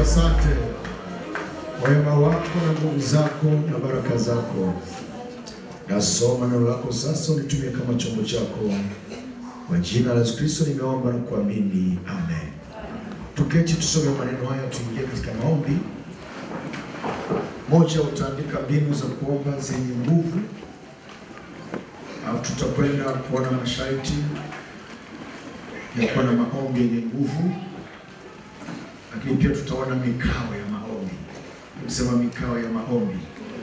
asante kwa wema wako na nguvu zako na baraka zako. Nasoma neno lako sasa, unitumie kama chombo chako. Kwa jina la Yesu Kristo nimeomba na kuamini, amen. Tuketi tusome maneno haya, tuingie katika maombi. Moja, utaandika mbinu za kuomba zenye nguvu, alafu tutakwenda kuona masharti ya kuwa na maombi yenye nguvu, lakini pia tutaona mikao ya maombi. Sema mikao ya maombi.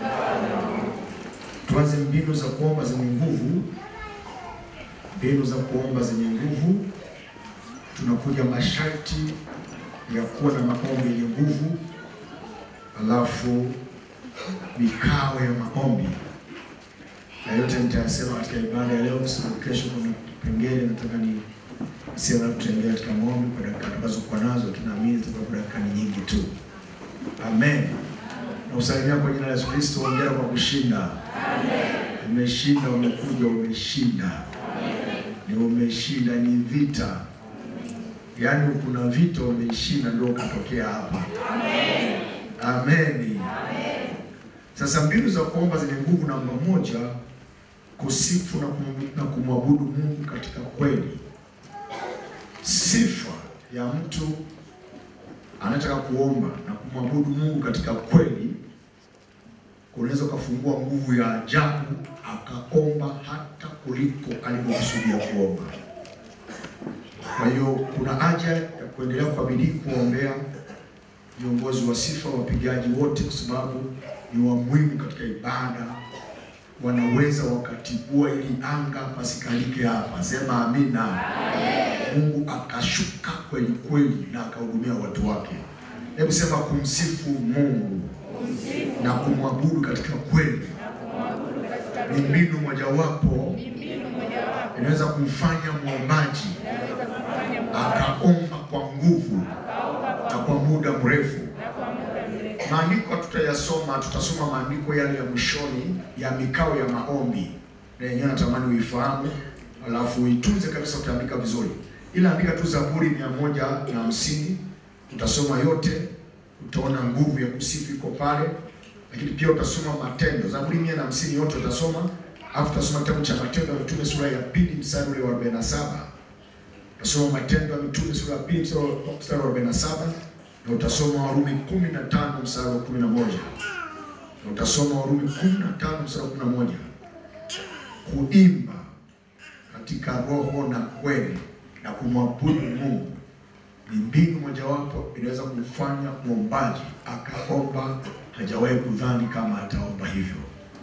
Tuanze mbinu za kuomba zenye nguvu. Mbinu za kuomba zenye nguvu, tunakuja masharti ya kuwa na maombi yenye nguvu, alafu mikao ya maombi, na yote nitayasema katika ibada ya leo, sababu kesho kuna pengine nataka ni sema tutaingia katika maombi kwa dakika tutakazokuwa nazo, tunaamini tutakuwa dakika ni nyingi tu. Amen. Na usalimia kwa jina la Yesu Kristo, hongera kwa kushinda. Umeshinda, umekuja, umeshinda. Ni umeshinda, ni vita. Yaani kuna vita umeshinda, ndio ukatokea hapa. Amen. Sasa mbinu za kuomba zenye nguvu, namba moja, kusifu na kum- na kumwabudu Mungu katika kweli. Sifa ya mtu anataka kuomba na kumwabudu Mungu katika kweli, unaweza ukafungua nguvu ya ajabu akaomba hata kuliko alivyokusudia kuomba. Kwa hiyo kuna haja ya kuendelea kwa bidii kuombea viongozi wa sifa, wapigaji wote, kwa sababu ni wa muhimu katika ibada, wanaweza wakatibua ili anga pasikalike hapa. Sema amina. Mungu akashuka kweli kweli na akahudumia watu wake. Hebu sema kumsifu Mungu na kumwabudu katika kweli ni mbinu mojawapo inaweza kumfanya mwombaji akaomba kwa nguvu na kwa muda mrefu. Maandiko tutayasoma, tutasoma maandiko yale ya mwishoni ya mikao ya maombi, na yenyewe natamani uifahamu, alafu uitunze kabisa, utaandika vizuri, ila andika tu Zaburi mia moja na hamsini utasoma yote, utaona nguvu ya kusifu iko pale, lakini pia utasoma Matendo, Zaburi mia na hamsini yote utasoma, alafu utasoma kitabu cha Matendo ya Mitume sura ya pili mstari ule wa 47 utasoma Matendo ya Mitume sura ya pili mstari wa 47 na utasoma Warumi 15 mstari wa 11 na utasoma Warumi 15 mstari wa 11 kuimba katika roho na kweli na kumwabudu Mungu ni mbinu mojawapo inaweza kumfanya mwombaji akaomba hajawahi kudhani kama ataomba hivyo.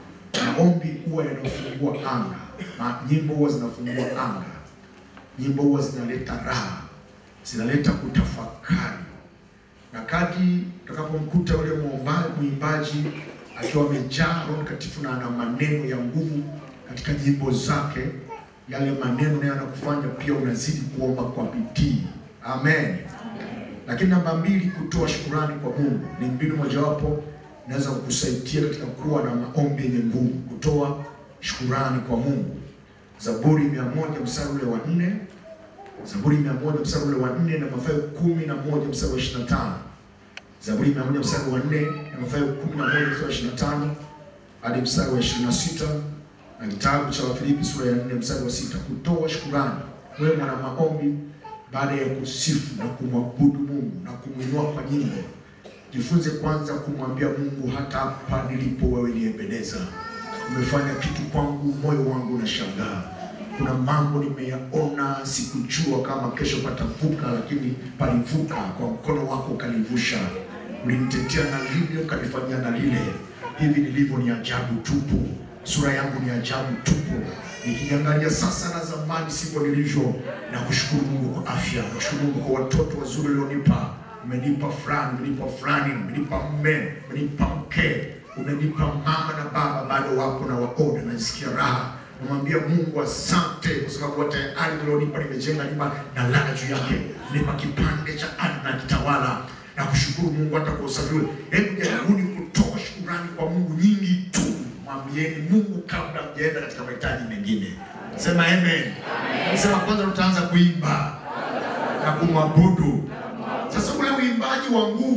Maombi huwa yanafungua anga, na nyimbo huwa zinafungua anga, nyimbo huwa zinaleta raha, zinaleta kutafakari, na kadri utakapomkuta yule mwomba- mwimbaji akiwa amejaa Roho Mtakatifu na ana maneno ya nguvu katika nyimbo zake, yale maneno nayo yanakufanya pia unazidi kuomba kwa bidii. Amen. Lakini namba mbili, kutoa shukurani kwa Mungu ni mbinu mojawapo inaweza kukusaidia katika kuwa na maombi yenye nguvu. Kutoa shukurani kwa Mungu, Zaburi mia moja mstari ule wa nne Zaburi mia moja mstari ule wa nne na Mathayo kumi na moja mstari wa ishirini na tano Zaburi mia moja mstari wa nne na Mathayo kumi na moja mstari wa ishirini na tano hadi mstari wa ishirini na sita na kitabu cha Wafilipi sura ya nne mstari wa sita Kutoa shukurani. Wewe mwana maombi, baada ya kusifu na kumwabudu Mungu na kumwinua kwa nyimbo, jifunze kwanza kumwambia Mungu, hata hapa nilipo wewe niyependeza, umefanya kitu kwangu, moyo wangu unashangaa. Kuna mambo nimeyaona, sikujua kama kesho patavuka, lakini palivuka kwa mkono wako ukanivusha. Ulinitetea na lile ukanifanyia na lile. Hivi nilivyo ni ajabu tupu, sura yangu ni ajabu tupu. Nikiangalia sasa na zamani sivyo nilivyo, na kushukuru Mungu kwa afya, na kushukuru Mungu kwa watoto wazuri ulionipa. Umenipa fulani, umenipa fulani, umenipa mme, umenipa mke, umenipa mama na baba, bado wapo na waona, najisikia raha namwambia Mungu asante, kwa sababu hata ardhi ulionipa nimejenga nyumba na lala juu yake, nipa kipande cha ardhi na kitawala na kushukuru Mungu hata kwa usafi ule. Hebu jaribuni kutoa shukurani kwa Mungu nyingi tu, mwambieni Mungu kabla mjaenda katika mahitaji mengine. Sema amen. Sema kwanza tutaanza kuimba na kumwabudu. Sasa ule uimbaji wa nguvu unaweza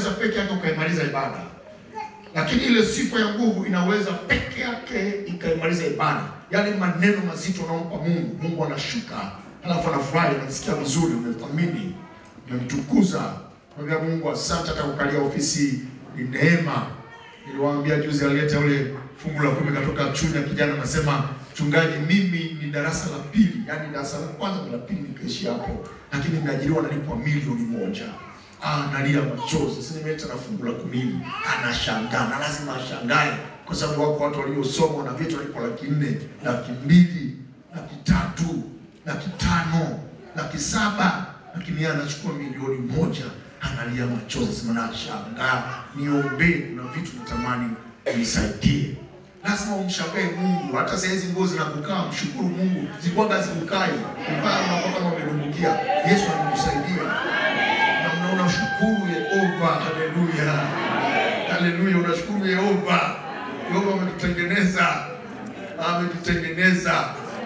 unaweza peke yake ukaimaliza ibada, lakini ile sifa ya nguvu inaweza peke yake ikaimaliza ibada. Yaani maneno mazito unaompa Mungu, Mungu anashuka, halafu anafurahi, anasikia vizuri, umethamini, umemtukuza. Mwambia Mungu asante, hata kukalia ofisi ni neema. Niliwaambia juzi, alileta ule fungu la kumi katoka Chunya, kijana anasema mchungaji, mimi ni darasa la pili, yaani darasa la kwanza na la pili nikaishia hapo, lakini nimeajiriwa nalipwa milioni moja. Ah, nalia machozi. Sasa nimeleta na fungu la kumi hili, anashangaa na lazima ashangae, kwa sababu wako watu waliosoma na vitu walipo laki nne, laki mbili, laki tatu, laki tano, laki saba, lakini yeye anachukua milioni moja, analia machozi, sema nashangaa, niombee, kuna vitu natamani unisaidie. Lazima umshangae Mungu. Hata saa hizi nguo zinakukaa, mshukuru Mungu. Zikwaga zikukai, ukaa unakuwa kama umedumbukia. Yesu anakusaidia na una unashukuru Yehova. Haleluya, haleluya, unashukuru Yehova. Yehova ametutengeneza, ametutengeneza,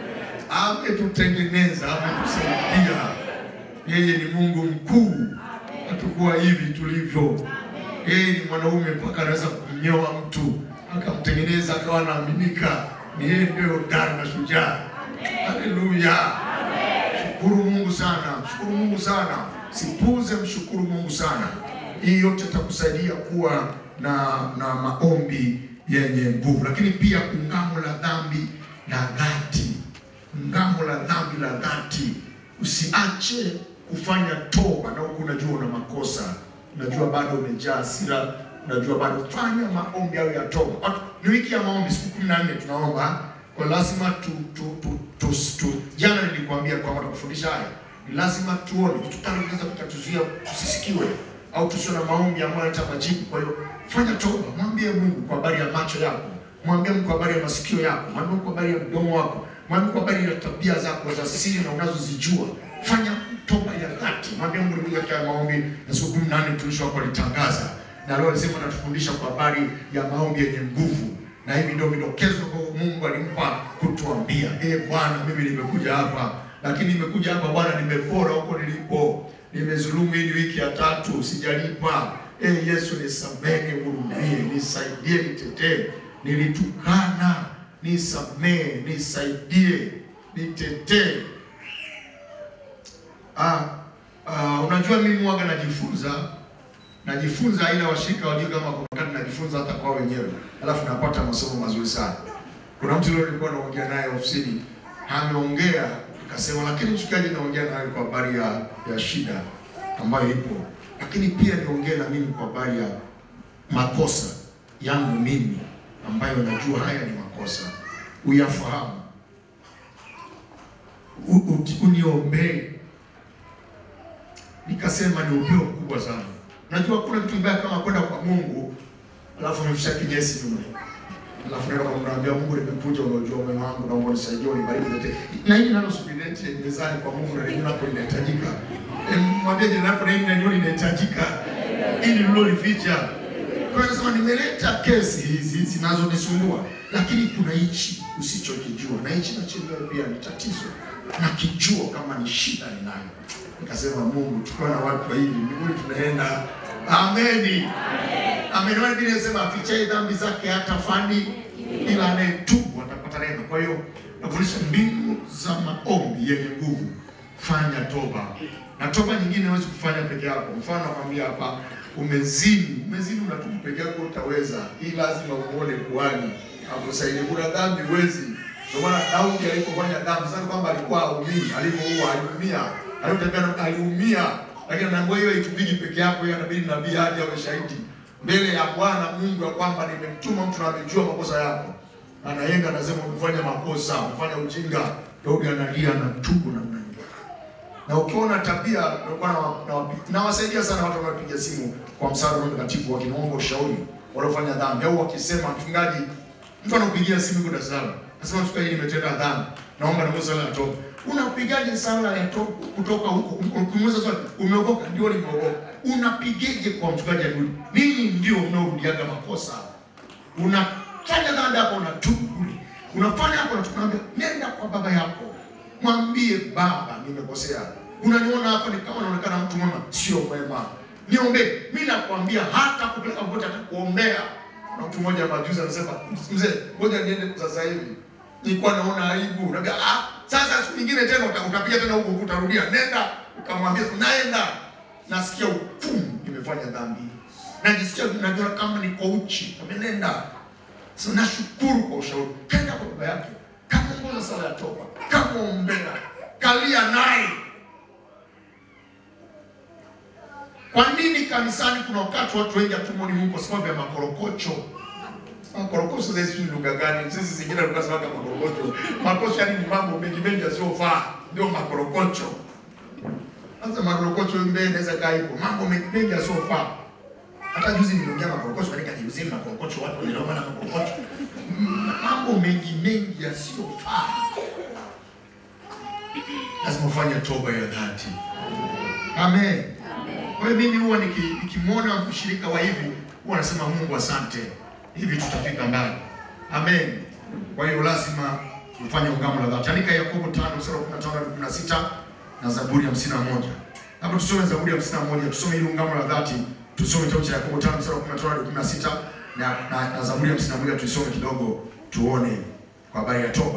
ametutengeneza, ametusaidia. Yeye ni Mungu mkuu, hatukuwa hivi tulivyo. Yeye ni mwanaume mpaka anaweza kumnyoa mtu akamtengeneza akawa anaaminika. Ni yeye ndio hodari na shujaa. Haleluya, shukuru Mungu sana, mshukuru Mungu sana, sipuze, mshukuru Mungu sana. Hii yote itakusaidia kuwa na na maombi yenye nguvu, lakini pia ungamo la dhambi la dhati, ungamo la dhambi la dhati. Usiache kufanya toba na huku unajua una makosa, unajua bado umejaa hasira unajua bado, fanya maombi hayo ya toba. Watu- Ni wiki ya maombi, siku kumi na nne tunaomba kwa lazima tu, tu, tu, tu, tu. Jana nilikwambia kwamba tukufundisha haya, ni lazima tuone vitu tano vinaweza vikatuzuia tusisikiwe au tusiwe na maombi ambayo yanaleta majibu. Kwa hiyo fanya toba, mwambie Mungu kwa habari ya macho yako, mwambie Mungu kwa habari ya masikio yako, mwambie Mungu kwa habari ya mdomo wako, mwambie kwa habari ya tabia zako za siri na unazozijua. Fanya toba ya dhati, mwambie Mungu nikuja katika maombi na siku kumi na nne mtumishi wako alitangaza na leo alisema anatufundisha kwa habari ya maombi yenye nguvu, na hivi ndio vidokezo ambavyo Mungu alimpa kutuambia. Eh Bwana, mimi nimekuja hapa, lakini nimekuja hapa Bwana, nimepora huko nilipo, nimezulumu hii ni wiki ya tatu, sijalipa. Eh Yesu, nisamehe, nihurumie, nisaidie, nitetee, nilitukana, nisamehe, nisaidie, nitetee. Ah, ah, unajua mimi waga najifunza najifunza aina washirika wajue kama kwa wakati najifunza hata kwa wenyewe, alafu napata masomo mazuri sana. Kuna mtu leo nilikuwa naongea naye ofisini, ameongea akasema, lakini mshikaji, naongea naye kwa habari ya, ya shida ambayo ipo, lakini pia niongee na mimi kwa habari ya makosa yangu mimi ambayo najua haya ni makosa, uyafahamu, U- u- uniombee. Nikasema ni upeo mkubwa sana. Najua kuna kitu mbaya kama kwenda kwa Mungu alafu umefisha kinyesi nyume. Alafu naenda kwa Mungu naambia Mungu nimekuja unajua moyo wangu naomba unisaidie unibariki nete. Na hili nalo subirete mezani kwa Mungu na lingine hapo linahitajika. E, mwambie jina lako na hili ndio linahitajika. Ili lilolificha. Kwa hiyo nasema nimeleta kesi hizi zinazonisumbua lakini kuna hichi usichokijua na hichi na chenyewe pia ni tatizo. Nakijua kama ni shida ninayo. Nikasema Mungu, tukiwa na watu wa hivi mbinguni tunaenda. Ameni. Amen. Wale Biblia inasema afichaye dhambi zake hata fani ila anayetubu atapata rehema. Kwa hiyo nafundisha mbinu za maombi yenye nguvu. Fanya toba. Na toba nyingine huwezi kufanya peke yako. Mfano nakwambia hapa umezini, umezini unatubu peke yako utaweza. Hii lazima umuone kuhani akusaidie. Kuna dhambi huwezi. Ndio maana Daudi alipofanya dhambi sana kwamba alikuwa haumii, alipoua aliumia, alipotembea aliumia, lakini anaambiwa hiyo haitubidi peke yako, hiyo inabidi nabii aje awe shahidi mbele ya Bwana Mungu ya kwamba nimemtuma mtu na amejua makosa yako. Anaenda anasema umefanya makosa, umefanya ujinga. Daudi analia na tubu namna hiyo. Na ukiona tabia nilikuwa na na- nawasaidia sana watu wanaopiga simu kwa msaada wa Roho Mtakatifu wakiniomba ushauri waliofanya dhambi au wakisema mchungaji, mtu anakupigia simu yuko Dar es Salaam. Nasema mchungaji, nimetenda dhambi. Naomba niombe sala ya toba. Unapigaje sala ya toba kutoka huko? Ukimuuliza swali, umeokoka? Ndio nimeokoka. Unapigeje kwa mchungaji arudi? Ninyi ndio mnaorudiaga makosa. Unafanya dhambi hapo unatubu kule. Unafanya hapo unatubu, naambia nenda kwa baba yako. Mwambie baba, nimekosea. Unaniona hapa ni kama naonekana mtu mwema, sio mwema. niombee. Mimi nakwambia hata kupeleka popote atakuombea. Na mtu mmoja majuzi anasema, mzee, ngoja niende sasa hivi. Nilikuwa naona aibu. Naambia ah, sasa siku nyingine tena uta- utapiga tena huko utarudia. Nenda ukamwambia naenda. Nasikia ufumu nimefanya dhambi. Najisikia najua kama niko uchi. Amenenda. So nashukuru kwa ushauri. Kenda kwa baba yake. Kama ongoza sala ya toba. Kama ombea. Kalia naye. Kwa nini kanisani kuna wakati watu wengi hatumwoni Mungu kwa sababu ya makorokocho? Makorokocho sasa sisi lugha gani? Sisi zingine tunasema kama makorokocho. Makorokocho yani ni mambo mengi mengi yasiyofaa. Ndio makorokocho. Sasa makorokocho mbele inaweza kaa hivyo. Mambo mengi mengi yasiyofaa. Hata juzi niliongea makorokocho katika jiuzeni makorokocho watu wanaelewa na makorokocho. Mm, Mambo mengi mengi yasiyofaa. Lazima ufanye toba ya dhati. Amen. Kwa hiyo mimi huwa niki- nikimwona mshirika wa hivi huwa nasema Mungu asante, hivi tutafika mbali. Amen. Kwa hiyo lazima tufanye ungamo la dhati. Andika Yakobo 5 mstari wa 15 hadi 16 na Zaburi ya 51. Hapo tusome Zaburi ya 51, tusome ile ungamo la dhati, tusome kitabu cha Yakobo 5 mstari wa 15 hadi 16 na, na, na Zaburi ya 51 tuisome kidogo tuone kwa habari ya toba.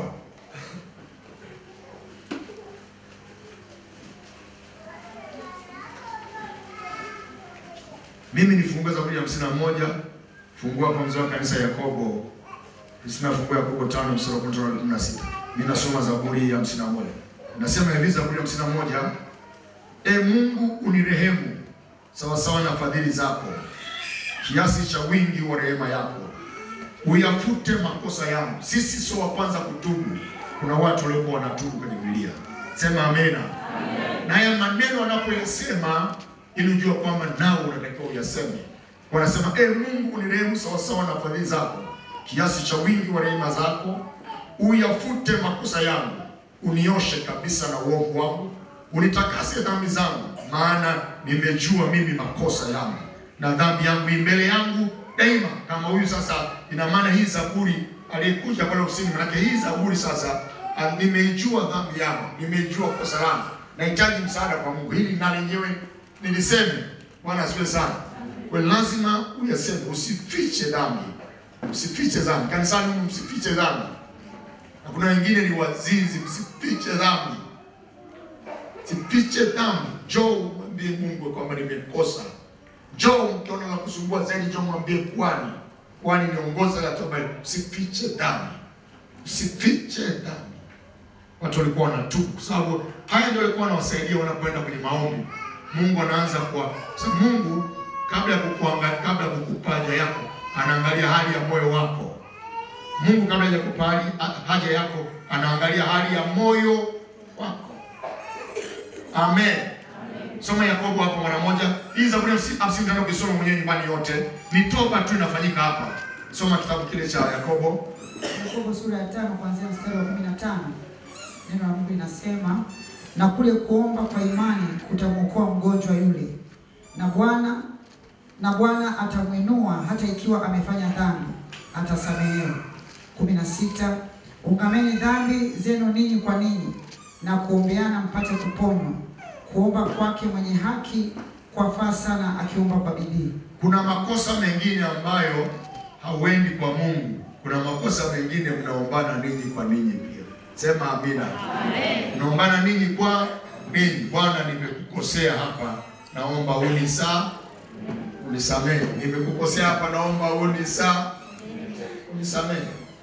Mimi nifungue Zaburi ya hamsini na moja. Fungua kwa mzee wa kanisa Yakobo. Sina fungua Yakobo tano mstari wa kwanza hadi kumi na sita. Mimi nasoma Zaburi ya hamsini na moja. Nasema hivi Zaburi ya hamsini na moja. E Mungu unirehemu sawa sawa na fadhili zako, kiasi cha wingi wa rehema yako, uyafute makosa yangu. Sisi sio wa kwanza kutubu, kuna watu waliokuwa wanatubu kwenye Biblia. Sema amena. Na haya maneno wanapoyasema ili ujue kwamba nao unatakiwa uyaseme. Wanasema e Mungu unirehemu sawasawa na fadhili zako, kiasi cha wingi wa rehema zako, uyafute makosa yangu, unioshe kabisa na uovu wangu, unitakase dhambi zangu, maana nimejua mimi makosa yangu na dhambi yangu i mbele yangu daima. Kama huyu sasa, ina maana hii Zaburi aliyekuja pale ofisini, manake hii Zaburi sasa, ah, nimeijua dhambi yangu, nimeijua kosa langu, nahitaji msaada kwa Mungu. Hili na lenyewe niliseme. Bwana asifiwe sana. Kwa hiyo lazima uyaseme, usifiche dhambi, usifiche dhambi. Kanisani humu msifiche dhambi, na kuna wengine ni wazinzi, msifiche dhambi, sifiche dhambi. Njoo mwambie Mungu kwamba nimekosa. Njoo mkiona la kusumbua zaidi, njoo mwambie kwani kwani niongoza la toba. Usifiche dhambi, usifiche dhambi. Watu walikuwa wanatubu kwa sababu haya ndio walikuwa wanawasaidia wanapoenda kwenye maombi. Mungu anaanza kwa sababu Mungu kabla ya kukuangalia, kabla ya kukupa haja yako, anaangalia hali ya moyo wako. Mungu kabla ya kukupa hali- haja yako, anaangalia hali ya moyo wako. Amen. Soma Yakobo hapo mara moja. Hii Zaburi ya hamsini hamsini na tano ukisoma mwenyewe nyumbani yote ni toba tu inafanyika hapa. Soma kitabu kile cha Yakobo Yakobo sura ya tano kuanzia mstari wa kumi na tano neno la Mungu linasema, na kule kuomba kwa imani kutamwokoa mgonjwa yule, na Bwana na Bwana atamwinua hata ikiwa amefanya dhambi, atasamehewa. kumi na sita ungameni dhambi zenu ninyi kwa ninyi, na kuombeana mpate kuponywa. Kuomba kwake mwenye haki kwafaa sana, akiomba kwa bidii. Kuna makosa mengine ambayo hauendi kwa Mungu. Kuna makosa mengine mnaombana ninyi kwa ninyi pia. Sema amina. Mnaombana ninyi kwa ninyi. Bwana, nimekukosea hapa, naomba unisa unisamehe. Nimekukosea hapa, naomba unisa unisamehe.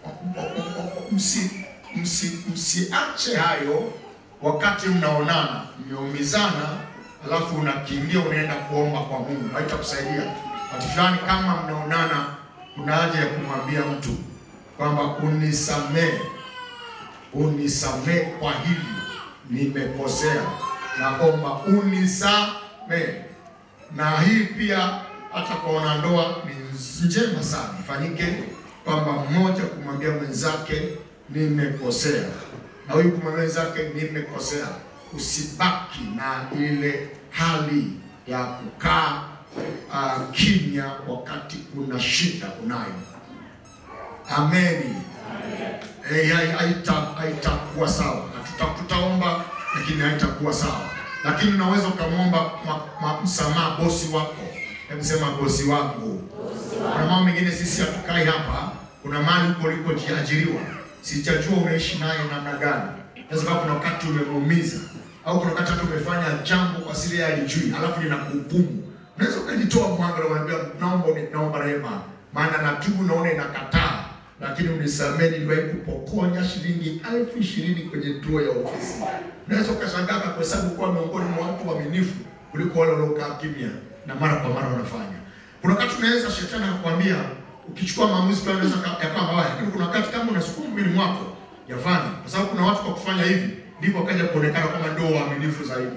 Msi msi msiache hayo wakati mnaonana, mmeumizana, alafu unakimbia unaenda kuomba kwa Mungu, haitakusaidia. Wakati fulani kama mnaonana, kuna haja ya kumwambia mtu kwamba unisamehe, unisamehe kwa hili, nimekosea, naomba unisamehe. Na hii pia hata kwa wanandoa ni njema sana ifanyike, kwamba mmoja kumwambia mwenzake nimekosea, na huyu kumwambia mwenzake nimekosea. Usibaki na ile hali ya kukaa uh, kimya wakati kuna shida unayo. Ameni. Eh, hai- haita- haitakuwa sawa. Na tuta- Tutaomba lakini haitakuwa sawa. lakini unaweza ukamwomba ma- ma- msamaha bosi wako. Hebu sema bosi wangu. Kuna mambo mengine sisi hatukai hapa, kuna mahali huko ulikojiajiriwa, sijajua unaishi naye namna gani. Naweza kuwa kuna wakati umemuumiza au kuna wakati hata umefanya jambo kwa siri yeye alijui, alafu linakuhukumu. Unaweza ukajitoa mwanga na kumwambia naomba uni- naomba rehema, maana natubu, naona inakataa, lakini unisamehe, niliwahi kupokonya shilingi elfu ishirini kwenye tuo ya ofisi. Unaweza ukashangaa kwa kuhesabu kuwa miongoni mwa watu waaminifu kuliko wale waliokaa kimya na mara kwa mara wanafanya. Kuna wakati unaweza shetani akakwambia ukichukua maamuzi fulani unaweza ka- yakawa mabaya, lakini kuna wakati kama unasukuma mwili mwako yafanye, kwa sababu kuna watu kwa kufanya hivi ndipo wakaja kuonekana kama ndio waaminifu zaidi.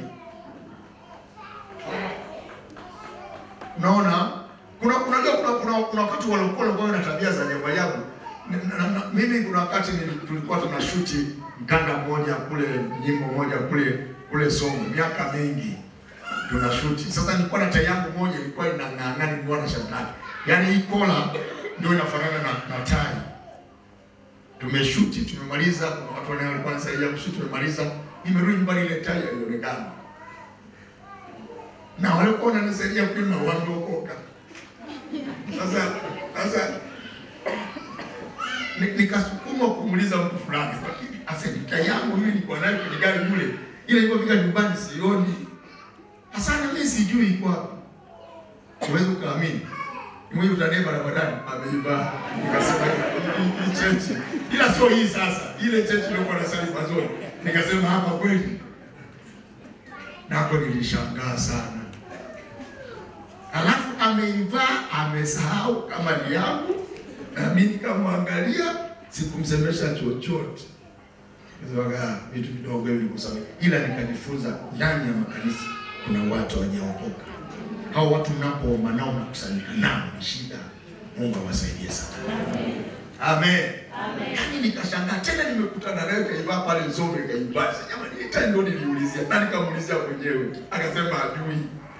Unaona, kuna unajua kuna kuna, kuna wakati walikuwa walikuwa na tabia za ajabu ajabu. Na- na- na- Mimi kuna wakati nili- tulikuwa tunashuti mkanda mmoja kule, nyimbo moja kule kule Songwe, miaka mingi tunashuti. Sasa nilikuwa na tai yangu moja ilikuwa inang'ang'ana, nilikuwa na shati lake, yaani hii kola ndio inafanana na, na tai. Tumeshuti, tumemaliza. Kuna watu wanao walikuwa wanasaidia kushuti, tumemaliza. Nimerudi nyumbani, ile tai haionekana, na walikuwa wananisaidia kuima wameokoka. Sasa sasa ni- nikasukuma kumuuliza mtu fulani, lakini asenita yangu mimi nilikuwa nayo kwenye gari mule, ile ilipofika nyumbani sioni. Hasana mimi sijui iko wapi. Huwezi ukaamini. Mwenye utanie barabarani ameivaa. Nikasema hii- hii hii chechi. Ila sio hii sasa. Ile chechi ilikuwa na sali mazuri. Nikasema hapa kweli. Nako nilishangaa sana. Alafu ameivaa amesahau kama ni yangu, na mimi nikamwangalia, sikumsemesha chochote. Nizoga vitu vidogo hivi kusamehe, ila nikajifunza ndani ya makanisa kuna watu hawajaokoka. Hao watu mnapoomba nao mnakusanyika nao ni shida. Mungu awasaidie sana. Amen. Yaani nikashangaa tena nimekutana naye kaivaa pale Nzove kaivaa. Sasa jamani, hii tai ndio niliulizia. Na nikamuulizia mwenyewe. Akasema hajui.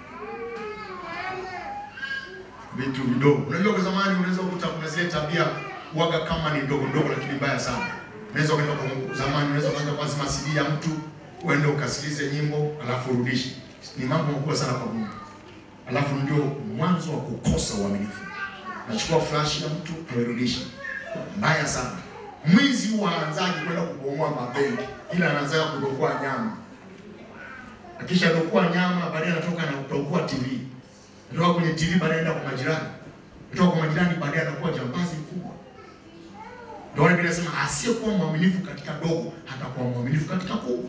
Vitu vidogo. Unajua kwa zamani unaweza kukuta kuna zile tabia waga kama ni ndogo ndogo lakini mbaya sana. Unaweza kwenda kwa zamani unaweza kwenda kwa zima CD ya mtu uende ukasikilize nyimbo alafu urudishe. Ni mambo makubwa sana kwa Mungu. Alafu ndio mwanzo wa kukosa uaminifu. Nachukua flash ya mtu amerudisha. Mbaya sana. Mwizi huwa haanzaji kwenda kubomoa mabenki, ila anaanza kudokoa nyama. Akisha dokoa nyama, baadaye anatoka na kudokoa TV. Kutoka kwenye TV baadaye anaenda kwa majirani. Kutoka kwa majirani baadaye anakuwa jambazi mkubwa. Ndio wale Biblia inasema asiyekuwa mwaminifu katika dogo hatakuwa mwaminifu katika kubwa.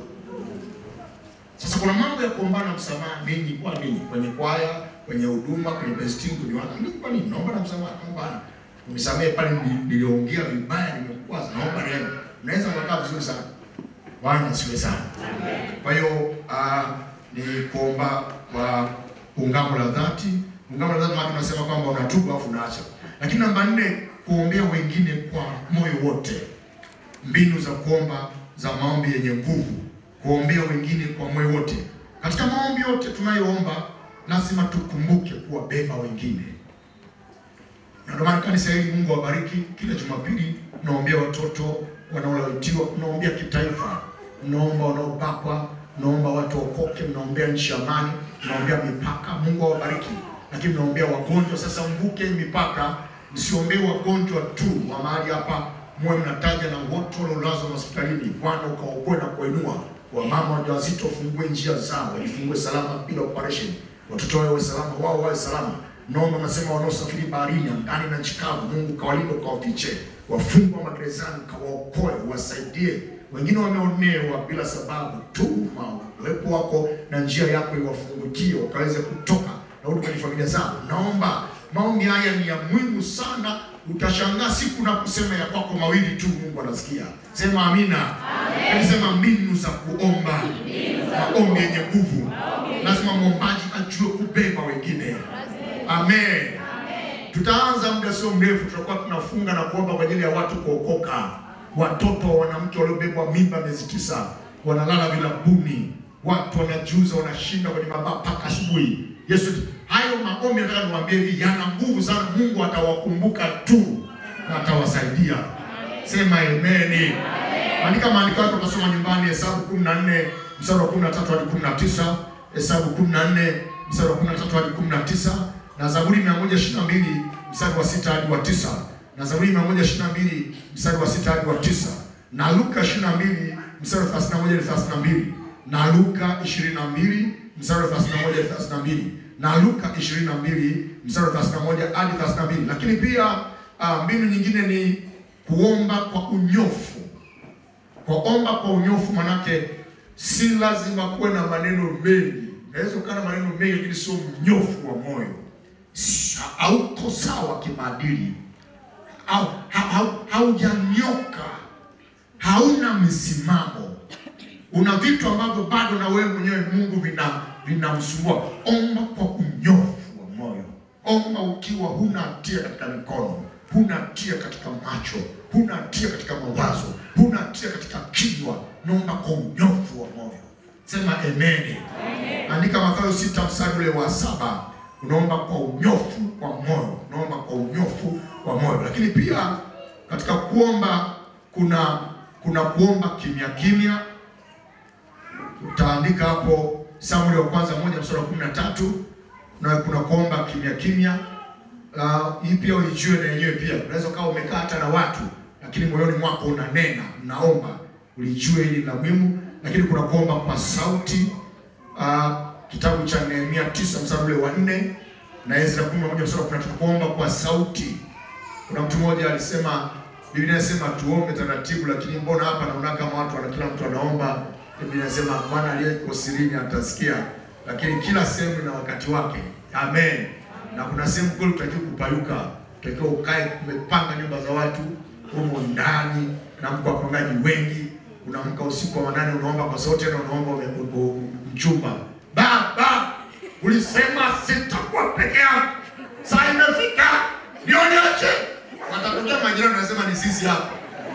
Sasa kuna mambo ya kuombana msamaha mengi kwa nini? Kwenye kwaya, kwenye huduma, kwenye besting, kwenye watu. Mimi kwa nini? Naomba na msamaha, naomba. Unisamehe pale nili- niliongea vibaya, nimekwaza, naomba rehema. Unaweza kukaa vizuri sana. Bwana asifiwe sana. Kwa hiyo ah, ni kuomba kwa ungamo la dhati. Ungamo la dhati maana tunasema kwamba unatubu afu unaacha. Lakini namba nne, kuombea wengine kwa moyo wote. Mbinu za kuomba za maombi yenye nguvu, kuombea wengine kwa moyo wote. Katika maombi yote tunayoomba, lazima tukumbuke kuwabeba wengine. Na ndio maana kanisa hili Mungu awabariki. Kila Jumapili naombea watoto wanaolawitiwa, naombea kitaifa, naomba wanaobakwa, naomba watu waokoke, mnaombea nchi ya amani, mnaombea mipaka. Mungu awabariki. Lakini mnaombea wagonjwa. Sasa mvuke mipaka, msiombee wagonjwa tu wa mahali hapa, muwe mnataja na wote waliolazwa hospitalini. Bwana ukaokoe na kuinua wamama wajawazito, wafungue njia zao, wajifungue salama bila operation, watoto wao wawe salama, wao wawe salama. Naomba nasema wanaosafiri baharini, angani na nchi kavu, Mungu kawalinde, ukawafiche, wafungwa magerezani, kawaokoe, wasaidie. Wengine wameonewa bila sababu tu, ma- uwepo wako na njia yako iwafungukie, wakaweze kutoka na urudi kwenye familia zao. Naomba maombi haya ni ya muhimu sana. Utashangaa siku na kusema ya kwako mawili tu, Mungu anasikia. Sema amina. Amen. Sema mbinu za kuomba, maombi yenye nguvu. Lazima mwombaji ajue kubeba wengine. Amen. Tutaanza muda sio mrefu, tutakuwa tunafunga na kuomba kwa ajili ya watu kuokoka, watoto wa wanamke waliobebwa mimba miezi tisa wanalala vilabuni, watu wanajuza, wanashinda kwenye mabaa mpaka asubuhi. Yesu, hayo maombi nataka niwaambie hivi, yana nguvu sana. Mungu atawakumbuka tu na atawasaidia. Sema ameni. Andika maandiko yako, utasoma nyumbani, Hesabu kumi na nne mstari wa 13 hadi 19, Hesabu 14 mstari wa 13 hadi 19, na Zaburi 122 mstari wa 6 hadi wa 9, na Zaburi 122 mstari wa 6 hadi wa 9, na Luka 22 mstari wa 31 hadi 32, na Luka 22 mstari wa 31 hadi 32, na Luka 22 mstari wa 31 hadi 32. Lakini pia ah, mbinu nyingine ni kuomba kwa unyofu. Kuomba kwa unyofu manake si lazima kuwe na maneno mengi. Unaweza ukawa na maneno mengi lakini sio mnyofu wa moyo, Si- hauko sawa kimaadili, au ha- hau- haujanyoka, hauna misimamo, una vitu ambavyo bado na wewe mwenyewe Mungu vina vinamsumbua. Omba kwa unyofu wa moyo, omba ukiwa huna hatia katika mikono, huna hatia katika macho, huna hatia katika mawazo, huna hatia katika kinywa. Naomba kwa unyofu wa moyo. Sema amen. Andika Mathayo sita mstari ule wa saba. Unaomba kwa unyofu wa moyo, unaomba kwa unyofu wa moyo. Lakini pia katika kuomba kuna kuna kuomba kimya kimya. Utaandika hapo Samueli wa kwanza moja mstari wa kumi na tatu na kuna kuomba kimya kimya. Uh, hii pia uijue na yenyewe pia. Unaweza ukawa umekaa hata na watu lakini moyoni mwako unanena, unaomba, ulijue hili la muhimu. Lakini kuna kuomba kwa sauti. Uh, kitabu cha Nehemia tisa mstari ule wa nne na Ezra kumi na moja mstari wa kumi na tatu kuomba kwa sauti. Kuna mtu mmoja alisema, Biblia inasema tuombe taratibu, lakini mbona hapa naona kama watu wana kila mtu anaomba. Biblia inasema Bwana aliyeko sirini atasikia, lakini kila sehemu ina wakati wake. Amen. Na kuna sehemu kweli utakiwa kupayuka, utakiwa ukae, umepanga nyumba za watu humo ndani na mko wapangaji wengi, unaamka usiku wa manane unaomba kwa sauti, na unaomba ume- ume- mchumba, baba, ulisema sitakuwa peke yangu, saa imefika nionyeshe. Watatokea majirani wanasema ni sisi hapa.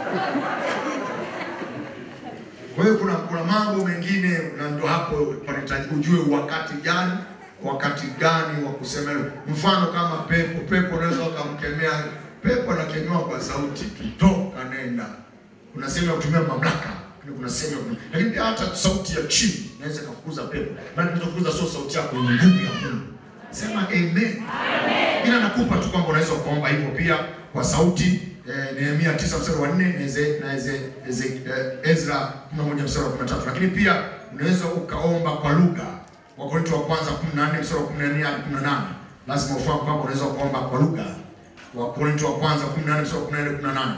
Kwa hiyo kuna kuna mambo mengine, na ndio hapo panahitaji ujue wakati gani wakati gani wa kusema hilo. Mfano kama pepo, pepo unaweza ukamkemea pepo, anakemewa kwa sauti tu, toka nenda. Kuna sehemu ya kutumia mamlaka, lakini kuna sehemu ya kutumia, lakini pia hata sauti ya chini inaweza kufukuza pepo, bali kufukuza sio sauti yako, ni nguvu ya Mungu. Sema amen. Ila nakupa tu kwamba unaweza kuomba hivyo pia kwa sauti eh, Nehemia 9 mstari wa 4 na Eze, na Eze, Eze, eh, Ezra 11 mstari wa 13. Lakini pia unaweza ukaomba kwa lugha. Wakorintho wa kwanza 14 mstari wa 14 hadi 18. Lazima ufahamu kwamba unaweza kuomba kwa lugha. Wakorintho wa kwanza 14 mstari wa 14 hadi 18.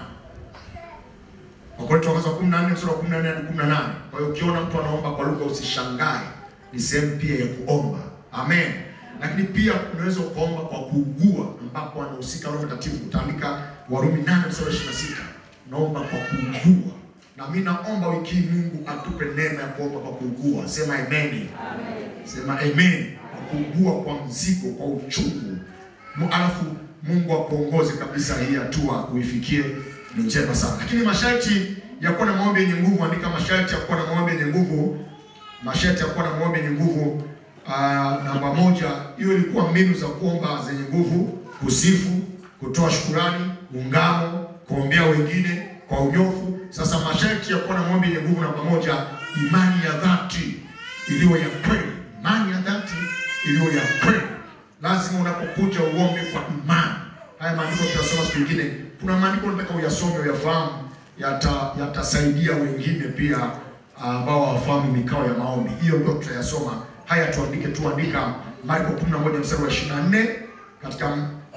Wakorintho wa kwanza 14 mstari wa 14 hadi 18. Kwa hiyo ukiona mtu anaomba kwa lugha usishangae, ni sehemu pia ya kuomba. Amen. Lakini pia unaweza ukaomba kwa kuugua, ambapo anahusika Roho Mtakatifu. Utaandika Warumi 8 mstari wa 26. Naomba kwa kuugua. Na mimi naomba wiki hii Mungu atupe neema ya kuomba kwa kuugua. Sema amen. Sema amen. Kwa kuugua kwa mzigo, kwa uchungu. Mu- Alafu Mungu akuongoze kabisa hii hatua uifikie ni njema sana. Lakini masharti ya kuwa na maombi yenye nguvu, andika masharti ya kuwa na maombi yenye nguvu. Masharti ya kuwa na maombi yenye nguvu. Ah, namba moja, hiyo ilikuwa mbinu za kuomba zenye nguvu: kusifu, kutoa shukurani, ungamo, kuombea wengine kwa unyofu. Sasa masharti ya kuwa na maombi yenye nguvu, namba moja, imani ya dhati iliyo ya kweli. Imani ya dhati iliyo ya kweli. Lazima unapokuja uombe kwa imani. Haya maandiko tutasoma siku nyingine. Kuna maandiko nataka uyasome uyafahamu, yata yatasaidia wengine pia ambao hawafahamu mikao ya maombi. Hiyo ndio tutayasoma. Haya tuandike, tuandika Marko 11 mstari wa 24 katika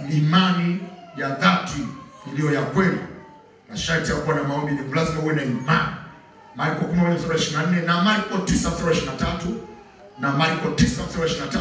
imani ya dhati iliyo ya kweli. Masharti ya kuwa na maombi ni lazima uwe na imani. Marko 11 mstari wa 24 na Marko 9 mstari wa 23 na Marko 9 mstari wa 23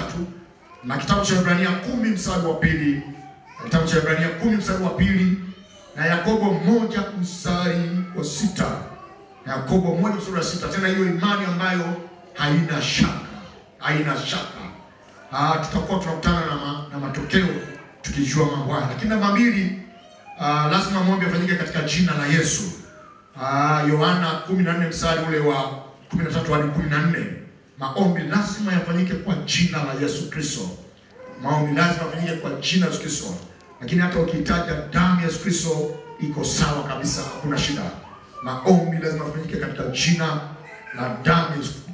na kitabu cha Ibrania 10 mstari wa pili na kitabu cha Ibrania 10 mstari wa pili na Yakobo moja mstari wa sita na Yakobo moja mstari wa sita Tena hiyo imani ambayo haina shaka, haina shaka. Ah, tutakuwa tunakutana na, ma, na matokeo tukijua mambo haya, lakini namba mbili, ah, lazima maombi yafanyike katika jina la Yesu. Ah, Yohana 14 mstari ule wa 13 hadi 14. Maombi lazima yafanyike kwa jina la Yesu Kristo. Maombi lazima yafanyike kwa jina la Yesu Kristo. Lakini hata ukitaja damu ya Yesu Kristo iko sawa kabisa, hakuna shida. Maombi lazima yafanyike katika jina la damu ya Yesu-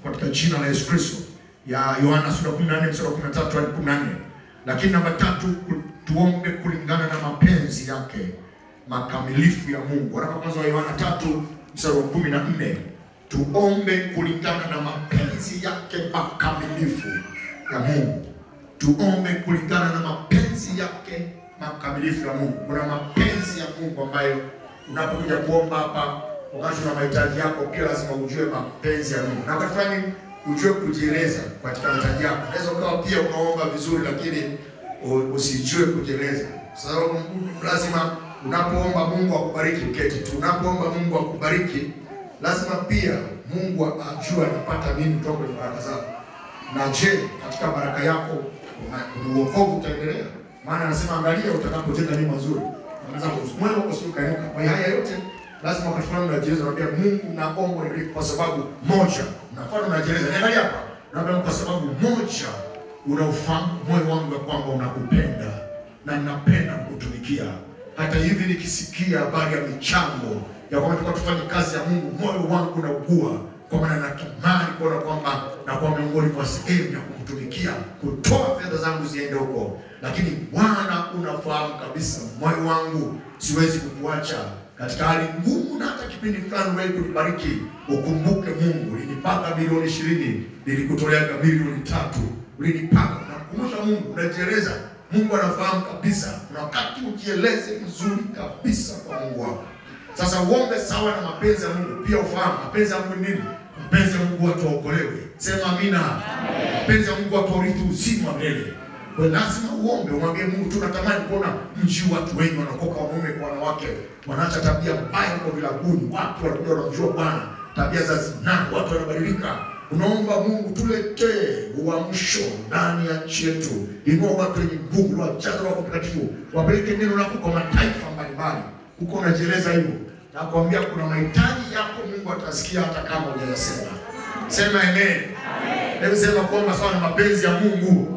katika jina la Yesu Kristo, ya Yohana sura 14 mstari wa 13 hadi 14. Lakini namba tatu, ku- tuombe kulingana na mapenzi yake makamilifu ya Mungu. Waraka wa kwanza wa Yohana tatu mstari wa 14, tuombe kulingana na mapenzi yake makamilifu ya Mungu. Tuombe kulingana na mapenzi yake makamilifu ya Mungu. Kuna mapenzi ya Mungu ambayo unapokuja kuomba hapa, wakati una mahitaji yako, pia lazima ujue mapenzi ya Mungu, na wakati fulani ujue kujieleza katika mahitaji yako. Unaweza ukawa pia unaomba vizuri, lakini u- usijue kujieleza, sababu Mungu lazima unapoomba Mungu akubariki, uketi tu. Unapoomba Mungu akubariki, lazima pia Mungu ajue anapata nini kutoka kwenye baraka zako. Na je, katika baraka yako una- kuna uokovu utaendelea? Maana anasema angalia, utakapojenga nyumba nzuri, unaweza moyo wako sio kainuka. Kwa hiyo haya yote lazima wakati fulani unajieleza, unaambia Mungu, naomba unibariki kwa sababu moja. Unakuwa unajieleza, niangalia hapa, naambia kwa sababu moja, unaufahamu moyo wangu ya kwamba unakupenda na ninapenda kukutumikia. Hata hivi nikisikia habari ya michango ya kwamba tulikuwa tufanye kazi ya Mungu, moyo wangu unaugua kwa maana natamani kuona kwamba nakuwa miongoni mwa sehemu ya kukutumikia, kutoa fedha zangu ziende huko, lakini Bwana unafahamu kabisa moyo wangu, siwezi kukuacha katika hali ngumu, na hata kipindi fulani wewe kunibariki. Ukumbuke Mungu, ulinipaka milioni ishirini, nilikutoleaga milioni tatu, ulinipaka. Nakumbusha Mungu, unajieleza. Mungu anafahamu kabisa, na wakati ujieleze vizuri kabisa kwa Mungu wako. Sasa uombe sawa na mapenzi ya Mungu, pia ufahamu mapenzi ya Mungu ni nini. Mapenzi ya Mungu watu waokolewe. Sema amina. Mapenzi ya Mungu watu warithi uzima wa milele. Kwa hiyo lazima uombe, umwambie Mungu, tunatamani kuona mji watu wengi wanaokoka, wanaume kwa wanawake, wanaacha tabia mbaya kwa vilabuni, watu wanakuja wanamjua Bwana, tabia za zinaa, watu wanabadilika. Unaomba Mungu, tuletee uamsho ndani ya nchi yetu, inua watu wenye nguvu, wajaze Roho Mtakatifu, wapeleke neno lako kwa mataifa mbalimbali. Huko unajieleza hivyo, nakwambia kuna mahitaji yako Mungu atasikia hata kama hujayasema. Sema amen. Hebu sema kuomba sawa na mapenzi ya Mungu.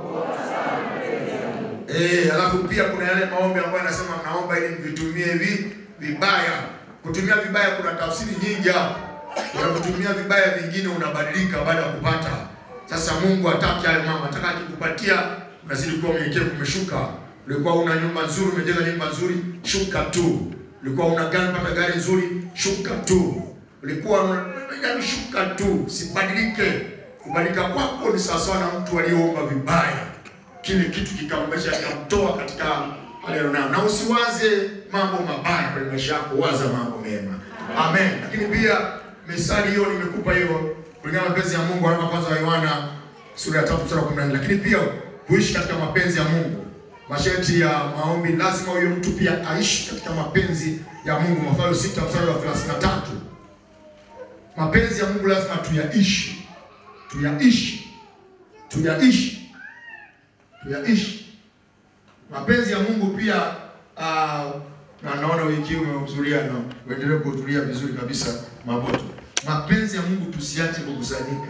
Eh, alafu pia kuna yale maombi ambayo anasema mnaomba ili mvitumie hivi vibaya. Kutumia vibaya kuna tafsiri nyingi hapo. Unapotumia vibaya vingine unabadilika baada ya kupata. Sasa Mungu hataki hayo mama, ataka akikupatia unazidi kuwa mnyenyekevu, umeshuka. Ulikuwa una nyumba nzuri, umejenga nyumba nzuri, shuka tu. Ulikuwa una gari, pata gari nzuri, shuka tu. Ulikuwa una yaani shuka tu, sibadilike. Kubadilika kwako ni sawasawa na mtu aliyeomba vibaya kile kitu kikamwezesha kikamtoa katika hali aliyonayo, na usiwaze mambo mabaya kwenye maisha yako, waza mambo mema. Amen. Lakini pia misali hiyo nimekupa hiyo kulingana na mapenzi ya Mungu, waraka wa kwanza wa Yohana sura ya 3 mstari wa 14. Lakini pia kuishi katika mapenzi ya Mungu, masharti ya maombi, lazima huyo mtu pia aishi katika mapenzi ya Mungu. Mathayo 6 mstari wa 33. Mapenzi ya Mungu lazima tuyaishi, tuyaishi, tuyaishi tuyaishi mapenzi ya Mungu pia. Uh, na naona wiki hii umehudhuria na uendelee kuhudhuria vizuri kabisa Maboto. Mapenzi ya Mungu tusiache kukusanyika.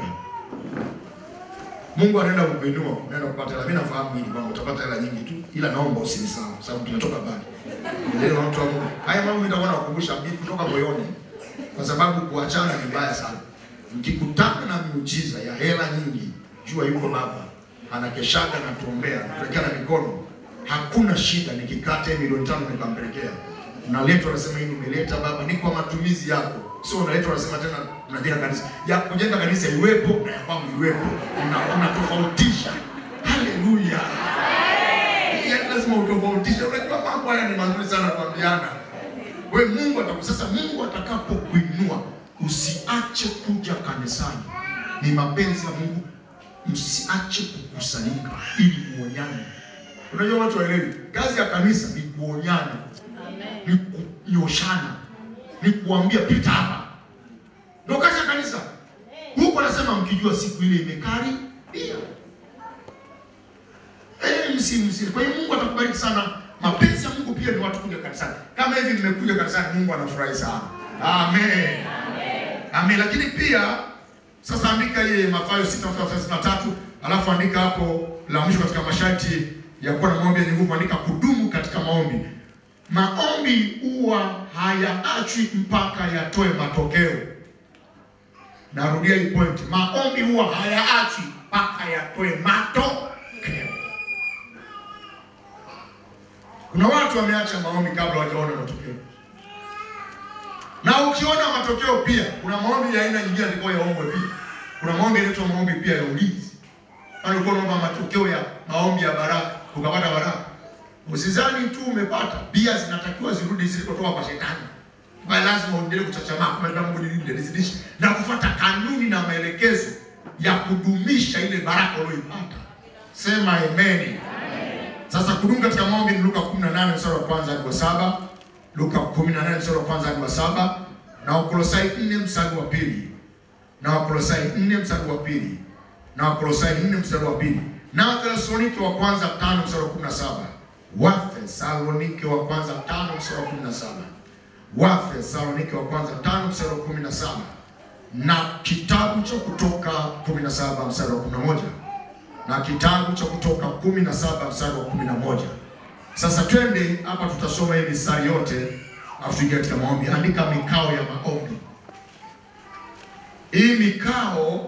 Mungu anaenda kukuinua, unaenda kupata hela. Mimi nafahamu hili kwamba utapata hela nyingi tu, ila naomba usinisahau, sababu tumetoka mbali. Ndio watu wa Mungu. Haya mambo nitakuwa nakukumbusha mimi kutoka moyoni, kwa sababu kuachana ni mbaya sana. Mkikutana na miujiza ya hela nyingi, jua yuko Baba anakeshaga na tuombea tuwekeana mikono, hakuna shida. Nikikata milioni tano nikampelekea, unaletwa anasema hii nimeleta Baba, ni kwa matumizi yako. Sio unaletwa anasema tena tunajenga kanisa. Ya kujenga kanisa iwepo na ya kwangu iwepo, una unatofautisha. Haleluya! Ya lazima utofautishe. Unajua mambo haya ni mazuri sana kuambiana. We Mungu atakusasa, Mungu atakapokuinua usiache kuja kanisani. Ni mapenzi ya Mungu msiache kukusanyika ili muonyane. Unajua watu waelewi, kazi ya kanisa ni kuonyana, ni kunyoshana, ni kuambia pita hapa, ndio kazi ya kanisa. Huko anasema mkijua siku ile imekaribia. Eh, msi msi. Kwa hiyo Mungu atakubariki sana. Mapenzi ya Mungu pia ni watu kuja kanisani. Kama hivi mmekuja kanisani, Mungu anafurahi sana. Amen. Amen. Amen. Lakini pia sasa andika ile Mathayo 6:33 alafu andika hapo la mwisho katika masharti ya kuwa na maombi yenye nguvu, andika kudumu katika maombi. Maombi huwa hayaachwi mpaka yatoe matokeo. Narudia hii point, maombi huwa hayaachi mpaka yatoe matokeo. Kuna watu wameacha maombi kabla hawajaona matokeo, na ukiona matokeo pia, kuna maombi ya aina nyingine alikuwa yaombwe pia. Kuna maombi yanaitwa maombi pia ya ulinzi. Kama ulikuwa unaomba matokeo ya maombi ya baraka, ukapata baraka, usizani tu umepata, pia zinatakiwa zirudi zilikotoka kwa shetani. Kwa lazima uendelee kuchachamaa kumwambia Mungu nilinde, nizidishe na kufuata kanuni na maelekezo ya kudumisha ile baraka uliyoipata. Sema amen. Sasa kudumu katika maombi ni Luka 18 mstari wa kwanza hadi wa saba. Luka 18 mstari wa kwanza hadi wa saba na Wakolosai 4 mstari wa pili na Wakolosai 4 mstari wa pili na Wakolosai 4 mstari wa pili na Wathesalonike wa kwanza 5 mstari wa 17 Wathesalonike wa kwanza 5 mstari wa 17 Wathesalonike wa kwanza 5 mstari wa 17 na kitabu cha Kutoka 17 mstari wa 11 na kitabu cha Kutoka 17 mstari wa 11. Sasa twende hapa, tutasoma hii mistari yote afu tuingie katika maombi. Andika mikao ya maombi. Hii mikao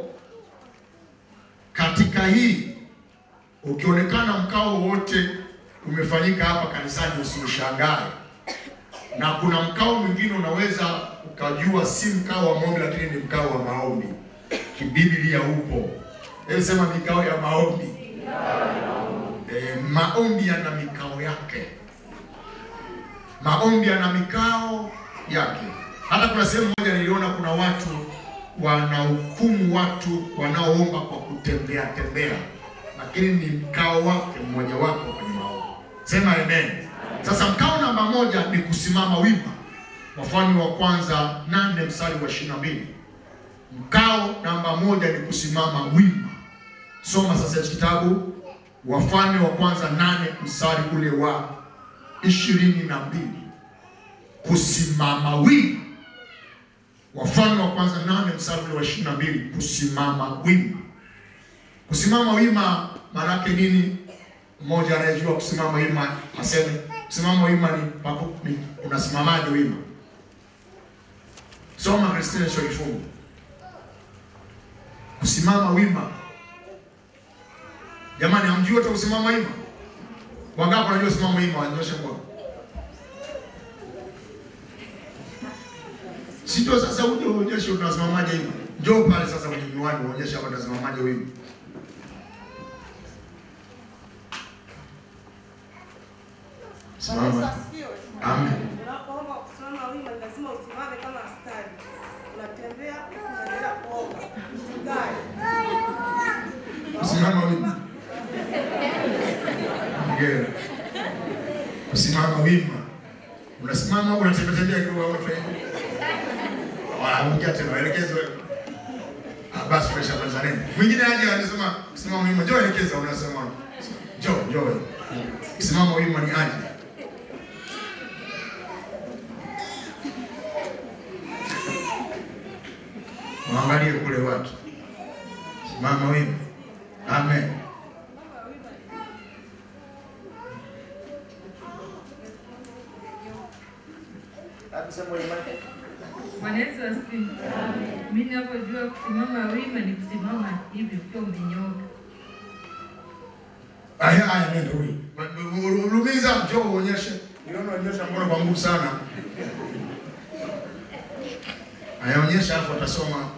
katika hii, ukionekana mkao wote umefanyika hapa kanisani, usiushangae. Na kuna mkao mwingine unaweza ukajua si mkao wa maombi, lakini ni mkao wa maombi. Kibiblia upo. Hebu sema mikao ya maombi. E, maombi yana mikao yake. Maombi yana mikao yake. Hata kuna sehemu moja niliona kuna watu wanahukumu watu wanaoomba kwa kutembea tembea, lakini ni mkao wake mmoja wapo kwenye maombi. Sema amen. Sasa mkao namba moja ni kusimama wima, Wafalme wa kwanza nane mstari wa ishirini na mbili. Mkao namba moja ni kusimama wima. Soma sasa hichi kitabu Wafalme wa kwanza nane mstari ule wa ishirini na mbili. Kusimama wima. Wafalme wa kwanza nane mstari ule wa ishirini na mbili. Kusimama wima. Kusimama wima maana yake nini? Mmoja anayejua kusimama wima aseme kusimama wima ni, paku, ni unasimamaje wima? Soma Kristina Shoifungu. Kusimama wima Jamani, hamjui hata kusimama wima? Wangapi wanajua kusimama wima? Wanyoshe mkono. Si ndio sasa uje uonyeshe unasimamaje wima. Njoo pale sasa kwenye miwani uonyeshe hapa unasimamaje wima. Simama. Amen. Unapoomba kusimama wima ni lazima usimame kama askari. Unatembea unaendelea kuomba. Usikae. Kusimama wima. Hongera. Kusimama wima. Unasimama au unatembea tembea kidogo au unafanya? Wala ongea tena elekezo. Ah, basi presha kwanza nini? Mwingine aje anasema kusimama wima. Njoo elekeza unasema. Njoo, njoo. Kusimama wima ni aje? Waangalie kule watu. Simama wima. Amen. Bwana Yesu asifiwe. Mimi ninapojua kusimama wima ni kusimama hivi ukiwa umenyooka. Aya, aya, nenda huyu. Lumiza, njoo uonyeshe. Niona uonyesha mkono kwa nguvu sana. Aya, onyesha afu atasoma.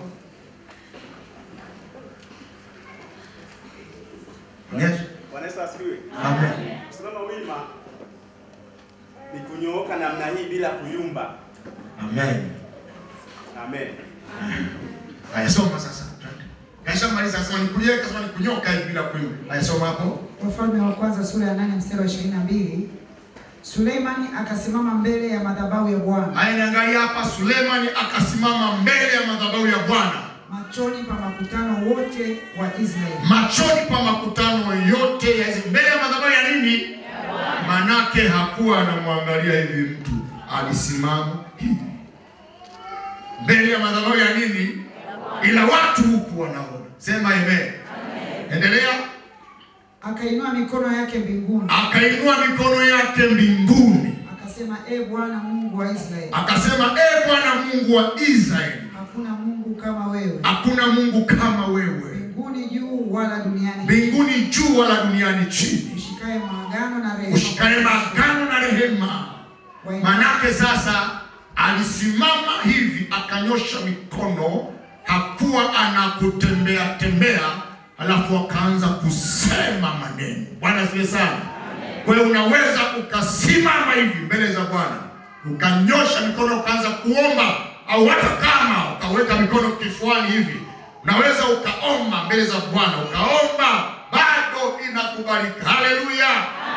Onyesha. Bwana Yesu asifiwe. Amen. Kusimama wima ni kunyooka namna hii bila kuyumba. Amen. Amen. Aya, soma sasa. Twende. Kaisha maliza sema ni kunyeka, sema ni kunyoka hivi bila kuimba. Aya, soma hapo. Wafalme wa kwanza sura ya nane mstari wa ishirini na mbili. Suleimani akasimama mbele ya madhabahu ya Bwana Aya, niangalia hapa Sulemani akasimama mbele ya madhabahu ya Bwana. machoni pa makutano wote wa Israeli. machoni pa makutano yote ya Israeli. mbele ya madhabahu ya nini? Manake hakuwa anamwangalia hivi mtu, alisimama hivi mbele ya madhabahu ya nini? Ila watu huku wanaona. Sema amen. Endelea. Akainua mikono yake mbinguni Akainua mikono yake mbinguni, akasema, e Bwana Mungu wa Israeli, akasema, e Bwana Mungu wa Israeli, hakuna Mungu kama wewe hakuna Mungu kama wewe, mbinguni juu wala duniani mbinguni juu wala duniani chini, ushikaye maagano na rehema ushikaye maagano na rehema. Wa- Manake sasa alisimama hivi akanyosha mikono, hakuwa anakutembea tembea, alafu akaanza kusema maneno. Bwana asifiwe sana. Kwa hiyo unaweza ukasimama hivi mbele za Bwana ukanyosha mikono ukaanza kuomba, au hata kama ukaweka mikono kifuani hivi, unaweza ukaomba mbele za Bwana, ukaomba bado inakubalika. Haleluya!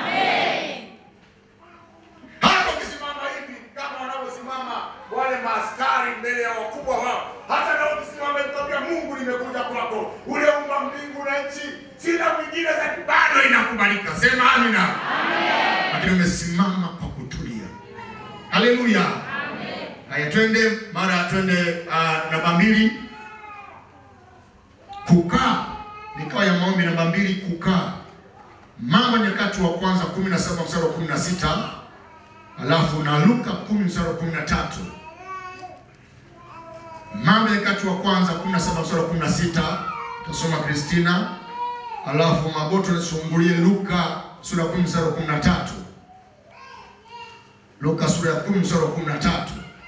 hata ukisimama hivi kama wanavyosimama wale maaskari mbele ya wakubwa wao, hata na ukisimama ikwambia Mungu, nimekuja kwako, uliumba mbingu na nchi, sina mwingine zaidi, bado inakubalika. Sema amina. Lakini umesimama kwa kutulia. Haleluya. Haya, twende mara twende uh, namba mbili, kukaa. Mikao ya maombi namba mbili, kukaa. Mambo ya Nyakati wa kwanza 17 mstari wa 16 alafu na Luka 10 mstari wa 13. Mambo ya Nyakati wa kwanza 17 mstari wa 16 tasoma Kristina, alafu Maboto nisumbulie Luka sura ya 10 mstari wa 13. Luka sura ya 10 mstari wa 13.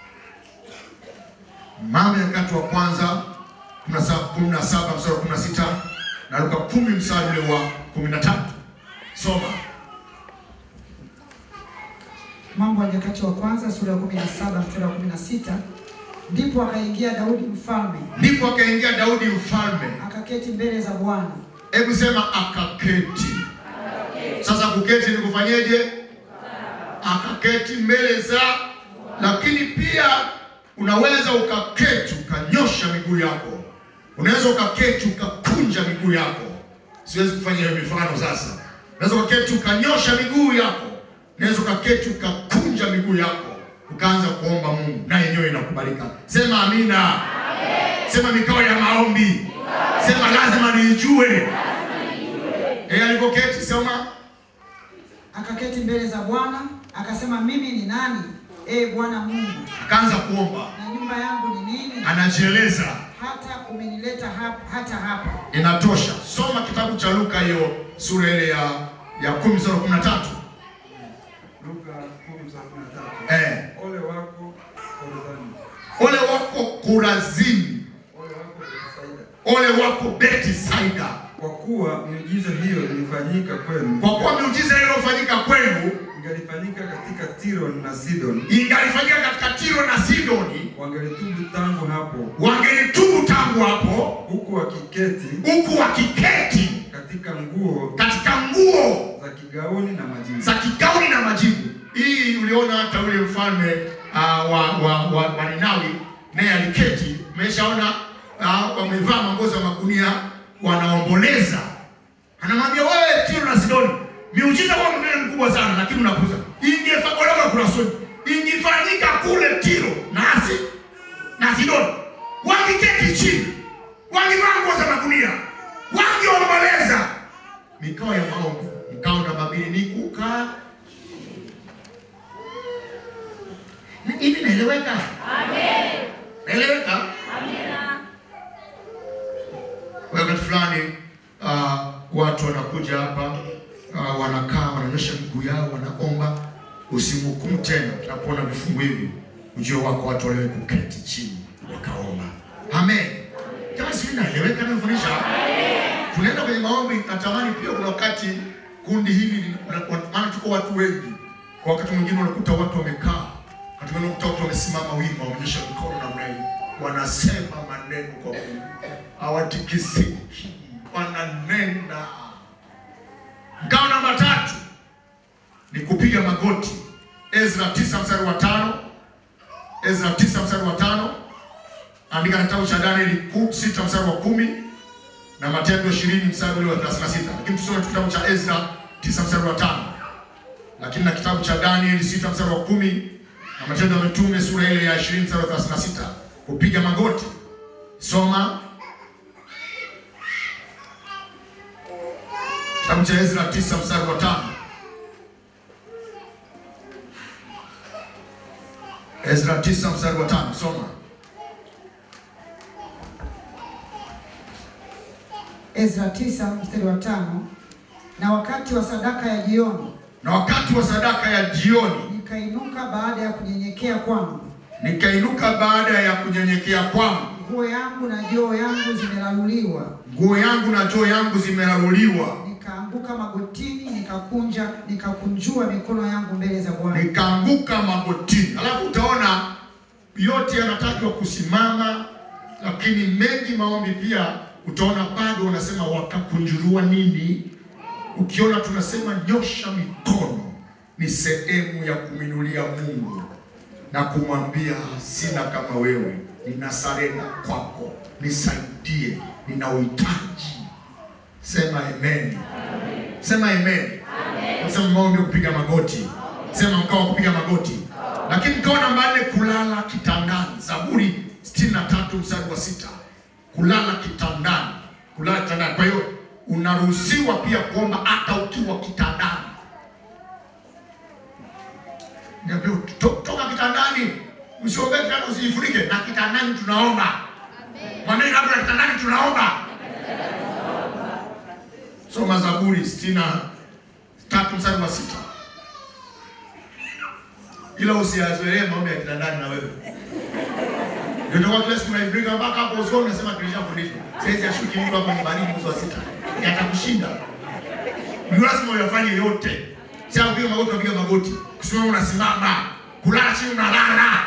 Mambo ya Nyakati wa kwanza 17 mstari wa 16 na Luka 10 mstari ule wa 13. Soma. Mambo ya Nyakati wa kwanza sura ya 17 mstari wa 16. Ndipo akaingia Daudi mfalme Ndipo akaingia Daudi mfalme, akaketi mbele za Bwana hebu sema akaketi. Sasa kuketi ni kufanyeje? Akaketi mbele za, lakini pia unaweza ukaketi ukanyosha miguu yako, unaweza ukaketi ukakunja miguu yako. Siwezi kufanya hiyo mifano sasa. Unaweza ukaketi ukanyosha miguu yako, unaweza ukaketi ukakunja miguu yako, ukaanza kuomba Mungu na yenyewe inakubalika. Sema amina. Sema mikao ya maombi. Sema lazima niijue. Eh, alipoketi sema akaketi mbele za Bwana akasema, mimi ni nani, ee Bwana Mungu, akaanza kuomba, na nyumba yangu ni nini, anajieleza. hata umenileta hapa, hata hapa. Inatosha. Soma kitabu cha Luka hiyo sura ile ya ya 10 mstari wa 13. Luka 10:13. Eh, Ole wako Korazini, ole wako Kurazini, ole wako Bethsaida, ole wako Betisaida, kwa kuwa miujiza hiyo ilifanyika kwenu, kwa kuwa miujiza iliyofanyika kwenu ingalifanyika katika Tiro na Sidon, ingalifanyika katika Tiro na Sidoni, wangelitubu tangu hapo, wangelitubu tangu hapo, huku wakiketi huku wakiketi katika nguo katika nguo za kigauni na majivu. za kigauni na majivu. Hii uliona hata ule mfalme uh, wa, wa, wa, wa Ninawi naye aliketi. Umeshaona uh, wamevaa mangozi ya magunia wanaomboleza, anamwambia wewe Tiro na Sidoni, miujiza kwa mfano mkubwa sana, lakini unapuza. Ingefanyika kuna soni, ingefanyika kule Tiro na Asi na Sidoni, wangeketi chini, wangevaa nguo za magunia, wangeomboleza. Mikao ya maombi, mkao namba mbili ni kukaa Na hivi naeleweka? Amen. Naeleweka? Amina. Wakati fulani uh, watu wanakuja hapa uh, wanakaa wananyosha miguu yao wanaomba, usimhukumu tena. Tunapoona vifungu hivi, ujue wako watu waliwe kuketi chini wakaomba. Amen. Kama sisi naeleweka nafundisha. Tunaenda kwenye maombi, natamani pia kuna wakati kundi hili maana tuko watu wengi, kwa wakati mwingine unakuta watu wamekaa Wakati mwingine unakuta watu wamesimama wima, wameonyesha mikono namna hii, wanasema maneno kwa Mungu, hawatikisiki, wananena. Ngao namba tatu ni kupiga magoti. Ezra tisa mstari wa tano Ezra tisa mstari wa tano andika na kitabu cha Danieli ku- sita mstari wa kumi na Matendo ishirini mstari ule wa 36 lakini tusome tu kitabu cha Ezra tisa mstari wa tano lakini na kitabu cha Danieli sita mstari wa kumi na Matendo ya Mitume sura ile ya 20 mstari wa 36 kupiga magoti. Soma kitabu cha Ezra 9 mstari wa tano. Ezra 9 mstari wa tano. Soma. Ezra tisa mstari wa tano na wakati wa sadaka ya jioni Na wakati wa sadaka ya jioni nikainuka baada ya kunyenyekea kwangu, nikainuka baada ya kunyenyekea kwangu, nguo yangu na joo yangu zimelaluliwa, nguo yangu na joo yangu zimeraruliwa, nikaanguka magotini, nikakunja nikakunjua mikono yangu mbele za Bwana. nikaanguka magotini. Alafu utaona yote yanatajwa kusimama, lakini mengi maombi pia utaona bado wanasema wakakunjurua nini. Ukiona tunasema nyosha mikono, ni sehemu ya kuminulia Mungu na kumwambia sina kama wewe, nina sarenda kwako, nisaidie, nina uhitaji. Sema amen. Sema amen. Sema maombi ya kupiga magoti. Sema mkao wa kupiga magoti. Lakini mkao namba nne, kulala kitandani. Zaburi 63 mstari wa sita. Kulala kitandani. Kulala kitandani. Kwa hiyo unaruhusiwa pia kuomba hata ukiwa kitandani. Niambia to- toka kitandani, usiombee kitanda, usijifunike na kitandani tunaomba. Maneno hapo na kitandani tunaomba. Soma Zaburi sitini na tatu mstari wa sita. Ila usiyazoelee maombi ya kitandani na wewe. Ndio kwa kila siku unaifika mpaka hapo usoni unasema tulishafundishwa. Sasa ashuki mtu hapa ni baridi mwezi wa sita. Yatakushinda. Ni lazima uyafanye yote. Sasa upiga magoti unapiga magoti. Kusimama unasimama. Kulala chini unalala.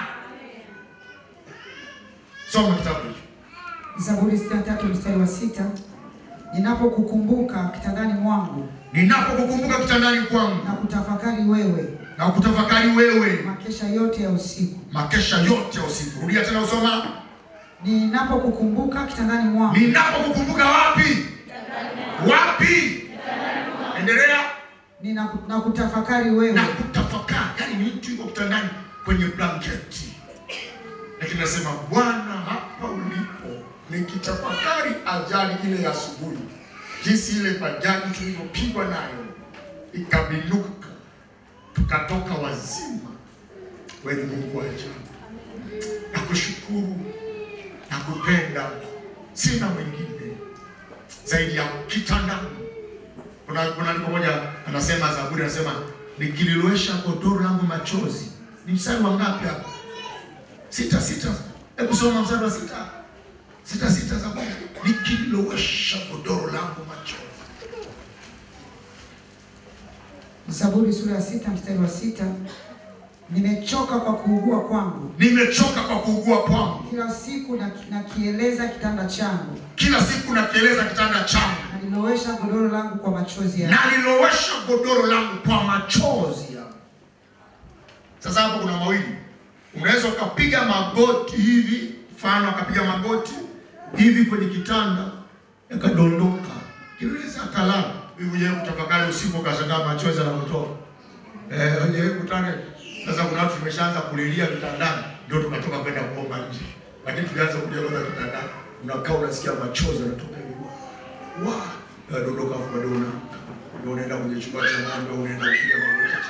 Soma kitabu hicho. Zaburi 63 mstari wa sita ninapokukumbuka kitandani mwangu Ninapokukumbuka kitandani kwangu na kutafakari wewe na kutafakari wewe makesha yote ya usiku, makesha yote ya usiku. Rudia tena usoma. ninapokukumbuka kitandani mwangu Ninapokukumbuka wapi? Wapi? Endelea nina, na kutafakari wewe na kutafakari. Yaani ni mtu yuko kitandani kwenye blanketi, lakini nasema Bwana, hapa ulipo, nikitafakari ajali ile ya asubuhi, jinsi ile bajaji tulivyopigwa nayo ikabinuka, tukatoka wazima. Wewe ni Mungu wa ajabu, nakushukuru, nakupenda, sina mwingine zaidi ya kitandani. Kuna kuna andiko moja anasema Zaburi anasema nikililowesha godoro langu machozi. Ni mstari wa ngapi hapo? Sita sita. Hebu soma mstari wa sita. Sita sita Zaburi. Nikililowesha godoro langu machozi. Zaburi sura ya sita mstari wa sita nimechoka kwa kuugua kwangu, Nimechoka kwa kuugua kwangu. kila siku na- nakieleza kitanda changu, Kila siku nakieleza kitanda changu. nalilowesha godoro langu kwa machozi yangu. Nalilowesha godoro langu kwa machozi yangu. Sasa hapo kuna mawili, unaweza ukapiga magoti hivi, mfano akapiga magoti hivi kwenye kitanda yakadondoka, kinaweza akalala hivi. Je, kutafakari usiku ukashangaa machozi yanakutoka eh? Je, kutane sasa. Kuna watu tumeshaanza kulilia kitandani, ndio tukatoka kwenda kuomba nje, lakini tulianza kulia kwanza kitandani, unakaa unasikia machozi yanatoka hivi wa yanadondoka, afu bado unaamka, ndio unaenda kwenye chumba cha ng'ombe, unaenda kupiga magoti.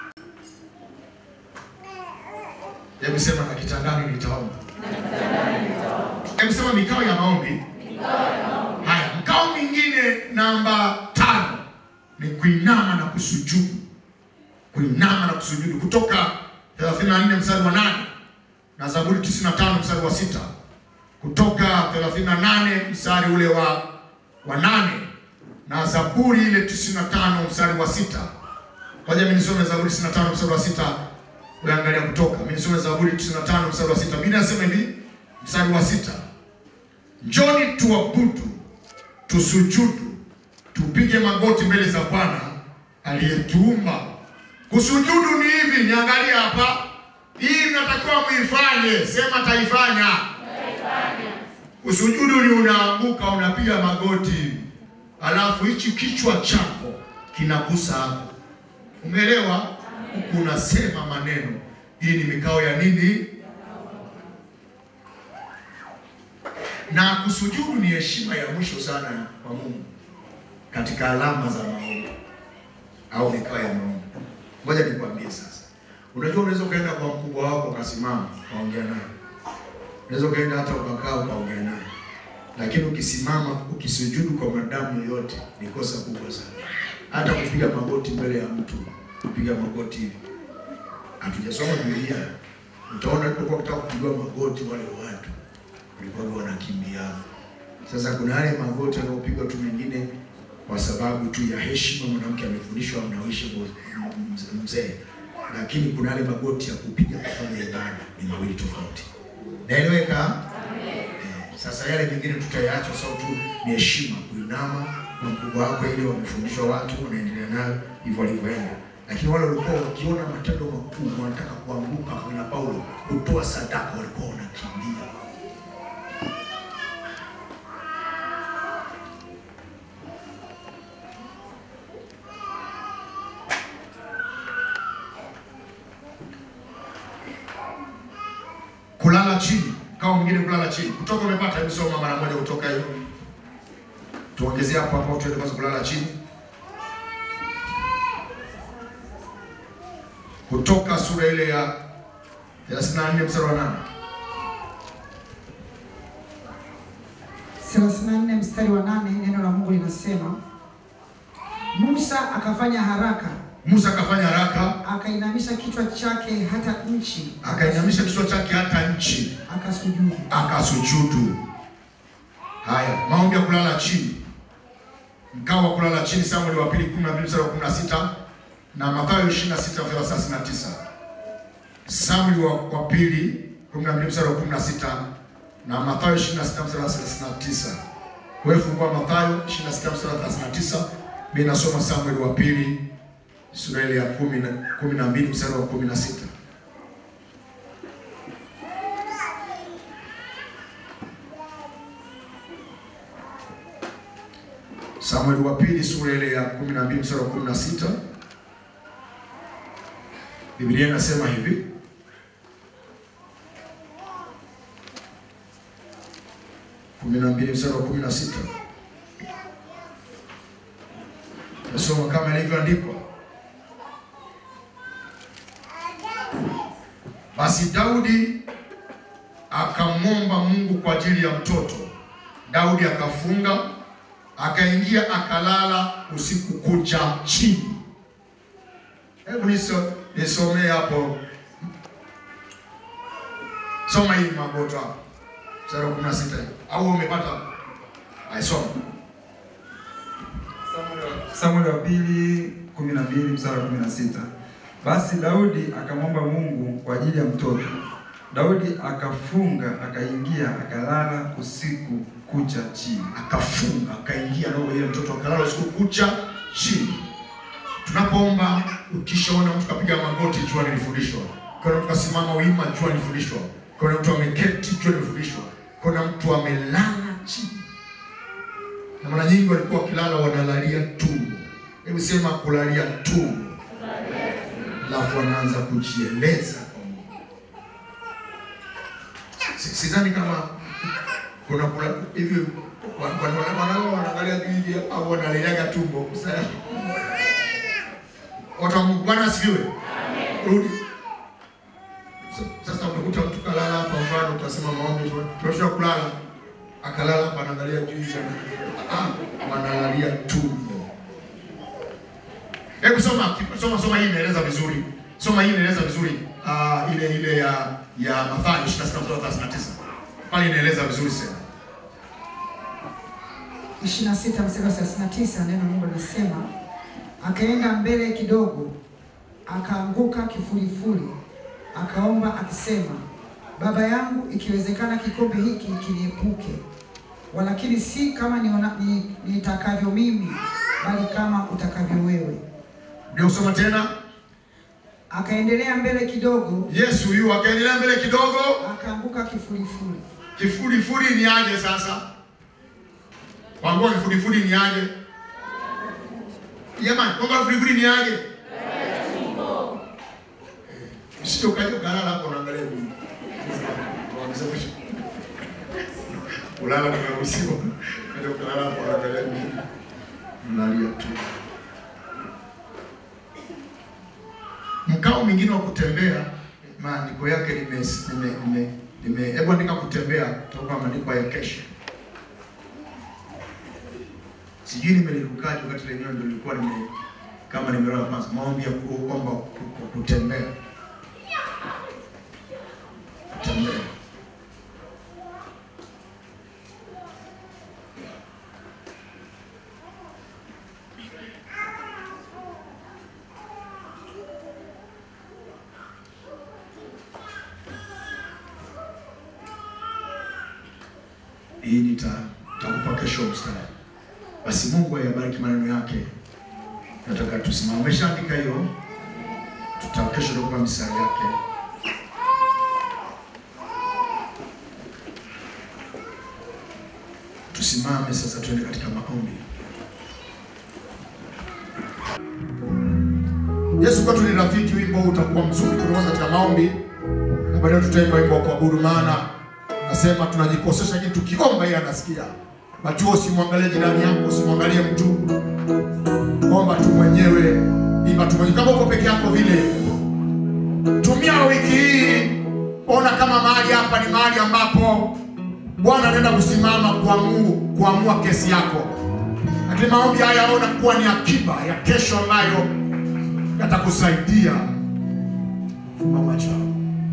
Hebu sema na kitandani nitaomba. Hebu sema mikao ya maombi. Haya, mkao mwingine namba tano ni kuinama na kusujudu. Kuinama na kusujudu kutoka 34 mstari wa 8 na Zaburi 95 mstari wa sita kutoka 38 mstari ule wa wa nane na Zaburi ile 95 mstari wa sita. Ngoja mimi nisome Zaburi 95 mstari wa sita. Uangalia kutoka. Mimi nisome Zaburi 95 mstari wa sita. Biblia inasema hivi, mstari wa sita. Njoni tuabudu, tusujudu, tupige magoti mbele za Bwana aliyetuumba. Kusujudu ni hivi, niangalie hapa. Hii mnatakiwa muifanye, sema taifanya. Kusujudu ni unaanguka unapiga magoti hivi, alafu hichi kichwa chako kinagusa hapo. Umeelewa? Huku unasema maneno. Hii ni mikao ya nini? Na kusujudu ni heshima ya mwisho sana kwa Mungu katika alama za maombi au mikao ya maombi. Ngoja nikwambie sasa, unajua unaweza ukaenda kwa mkubwa wako ukasimama ukaongea naye, unaweza ukaenda hata ukakaa ukaongea naye, lakini ukisimama ukisujudu kwa mwanadamu yoyote ni kosa kubwa sana. Hata kupiga magoti mbele ya mtu, kupiga magoti hivi, hatujasoma Biblia. Utaona alipokuwa kutaka kupigwa magoti wale watu walikuwa wanakimbia. Sasa kuna yale magoti yanayopigwa tu mengine kwa sababu tu ya heshima, mwanamke amefundishwa mnaoishi mzee, lakini kuna yale magoti ya kupiga kufanya ibada ni mawili tofauti. Naeleweka? Eh, Sasa yale mengine tutayaacha, sababu tu ni heshima, kuinama kwa mkubwa wako, ile wamefundishwa watu wanaendelea nayo hivyo walivyoenda. Lakini wale walikuwa wakiona matendo makubwa, wanataka kuanguka kama Paulo, kutoa sadaka, walikuwa wanakimbia. kulala chini, kama mwingine kulala chini. Kutoka umepata, hebu soma mara moja kutoka hiyo. Tuongezee hapo hapo tuende kwanza kulala chini. Kutoka sura ile ya 34 mstari wa 8. 34 mstari wa nane neno la Mungu linasema Musa akafanya haraka Musa akafanya haraka, akainamisha kichwa chake hata nchi akainamisha kichwa chake hata nchi, akasujudu. akasujudu. Haya, maombi ya kulala chini. Mkao wa kulala chini, Samueli wa pili 12 mstari wa 16 na Mathayo 26 mstari wa 39. Samueli wa, wa pili 12 mstari wa 16 na Mathayo 26 mstari wa 39. Wewe fungua Mathayo 26 mstari wa 39, mimi nasoma Samueli wa pili sura ile ya 10 na 12 mstari wa 16. Samueli wa pili sura ile ya 12 mstari wa 16. Biblia inasema hivi: kumi na mbili mstari wa kumi na sita. Nasoma kama ilivyoandikwa. Basi Daudi akamwomba Mungu kwa ajili ya mtoto. Daudi akafunga, akaingia, akalala usiku kucha chini. Hebu niso nisomee hapo, soma hii magoto hapo, mstari wa 16 au umepata? Aisoma. Samueli wa pili 12 mstari wa 16. Basi Daudi akamwomba Mungu kwa ajili ya mtoto. Daudi akafunga, akaingia, akalala usiku kucha chini. akafunga akaingia na ile mtoto akalala usiku kucha chini. Tunapoomba, ukishaona mtu kapiga magoti, jua nilifundishwa. Kuna mtu kasimama wima, jua nilifundishwa. Kuna mtu ameketi, jua nilifundishwa. Kuna mtu amelala chini, na mara nyingi walikuwa wakilala wanalalia tumbo. Hebu sema kulalia tumbo, alafu wanaanza kujieleza kwa Mungu. Si- Sidhani kama kuna kula hivi wanao wanaangalia juu hivi au wanaliaga tumbo. Sasa watu wa Mungu, Bwana asifiwe. Rudi Sa- sasa, unakuta mtu kalala hapa, mfano utasema maombi, tunashia kulala, akalala hapa, anaangalia juu hivi, ana- ah, wanalalia tumbo. Hebu soma soma soma, hii inaeleza vizuri. Soma hii inaeleza vizuri, ah, ile ile ya ya Mathayo 26 mstari wa 39 pale inaeleza vizuri sana. 26 mstari wa 39 neno la Mungu linasema akaenda mbele kidogo, akaanguka kifulifuli, akaomba akisema, Baba yangu, ikiwezekana kikombe hiki kiniepuke, walakini si kama niona, ni, nitakavyo mimi, bali kama utakavyo wewe. Ndio usoma tena. Akaendelea mbele kidogo, Yesu yu akaendelea mbele kidogo, akaanguka kifulifuli. kifudifudi ni aje sasa? Kwambua kifudifudi ni aje? Jamani, kwamba kifudifudi ni aje? Sio kaja ukalala hapo unaangalia Mungu. Ulala tumeruhusiwa. Kaja ukalala hapo unaangalia Mungu. Unalia tu. Mkao mwingine wa kutembea, maandiko yake nime nime nime nime hebu andika kutembea toka maandiko ya kesho. Sijui nimelirukaje wakati lenyewe ndio nilikuwa nime kama nimelala kwanza, maombi ya kuomba ku- ku- kutembea kutembea. Hii nita- nitakupa kesho mstari. Basi Mungu ayabariki maneno yake. Nataka tusimame. Umeshaandika hiyo? Tuta kesho tutakupa mistari yake. Tusimame sasa, tuende katika maombi. Yesu kwetu ni rafiki. Wimbo huu utakuwa mzuri kuanza katika maombi, na baadaye tutaimba wimbo wa kuabudu, maana nasema tunajikosesha, lakini tukiomba yeye anasikia. Batuo, usimwangalie jirani yako, usimwangalie mtu, omba tu mwenyewe, imba tu mwenyewe. Kama uko peke yako vile, tumia wiki hii, ona kama mahali hapa ni mahali ambapo Bwana anaenda kusimama kuamua, kuamua kesi yako, lakini maombi haya ona kuwa ni akiba ya kesho ambayo yatakusaidia. Fumba macho yako.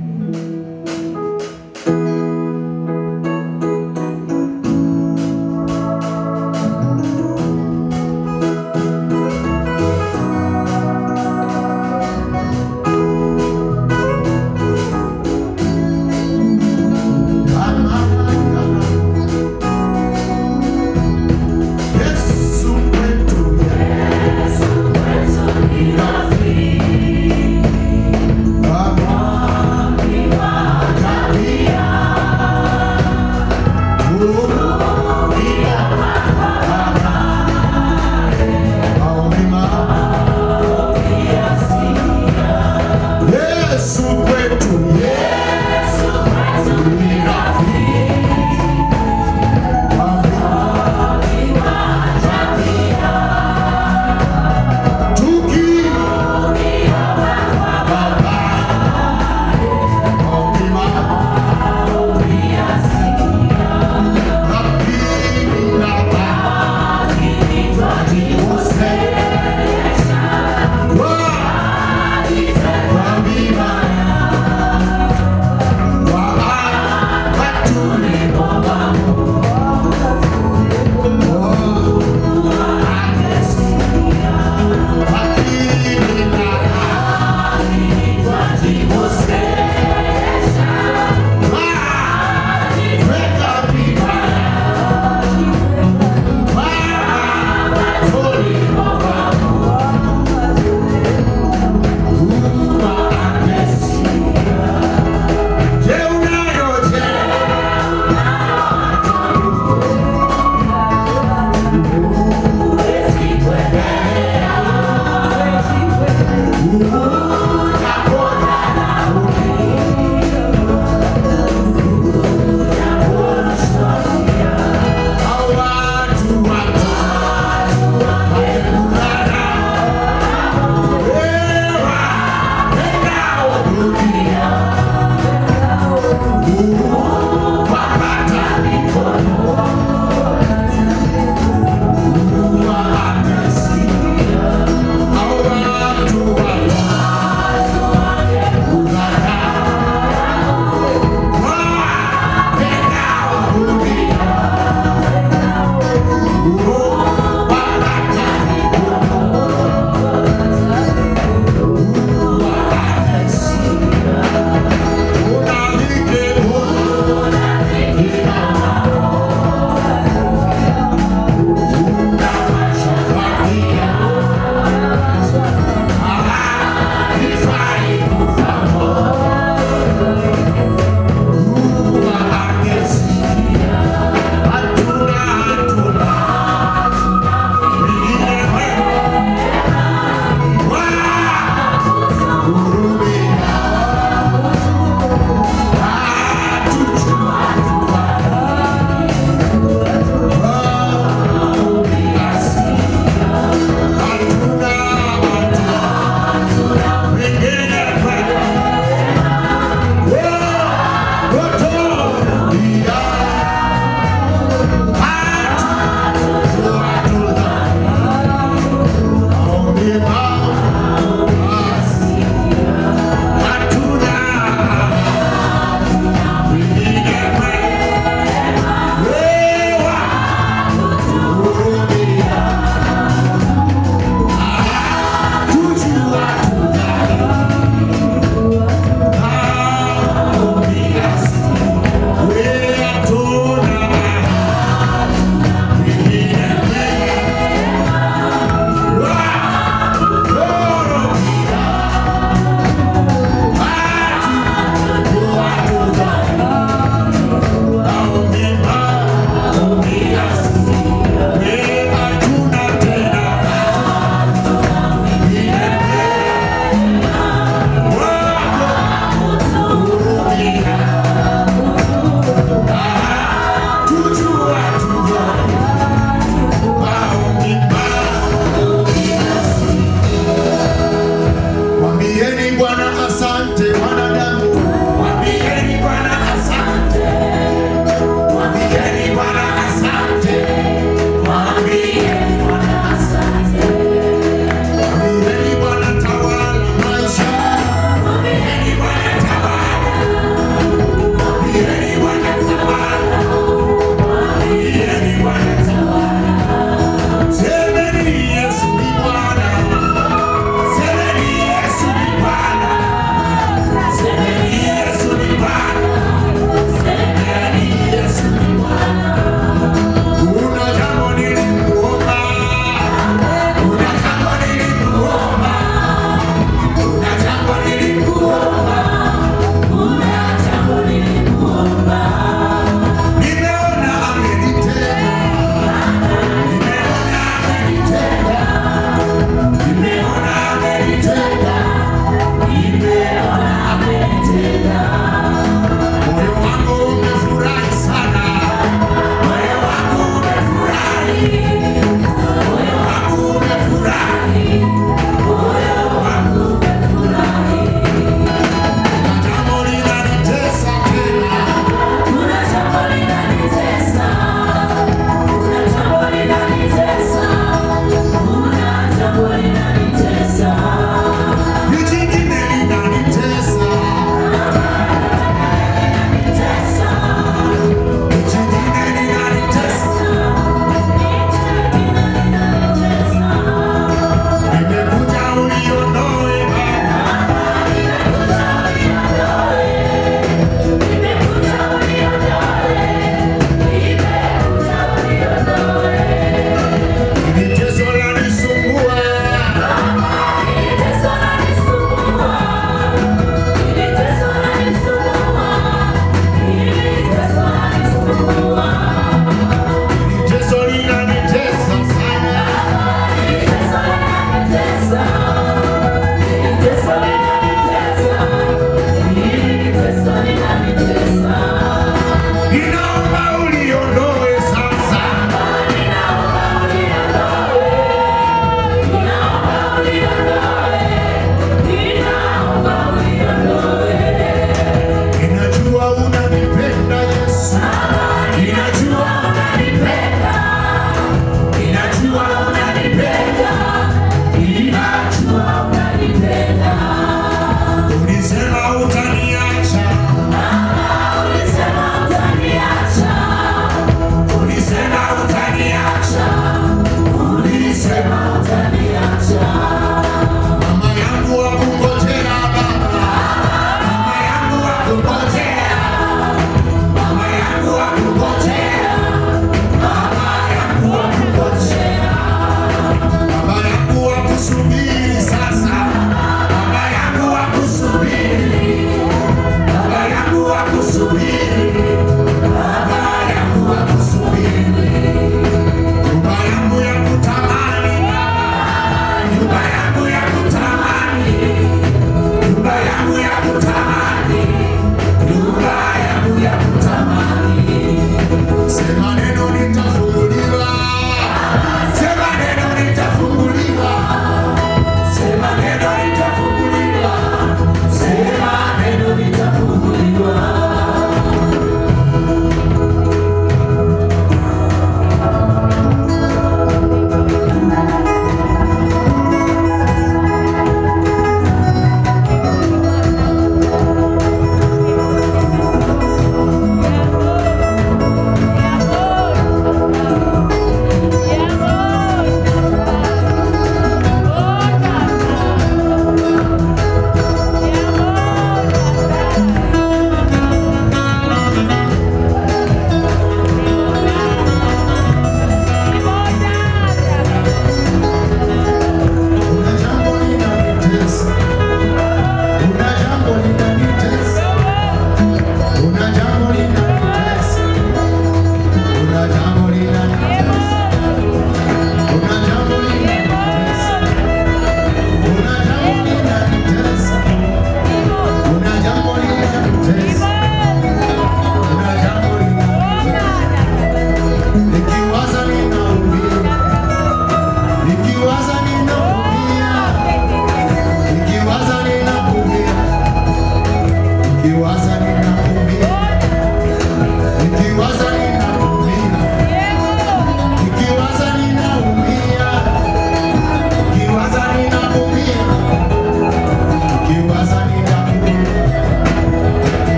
Yesu wetu, Yesu wetu ni rafiki. Baba Wow!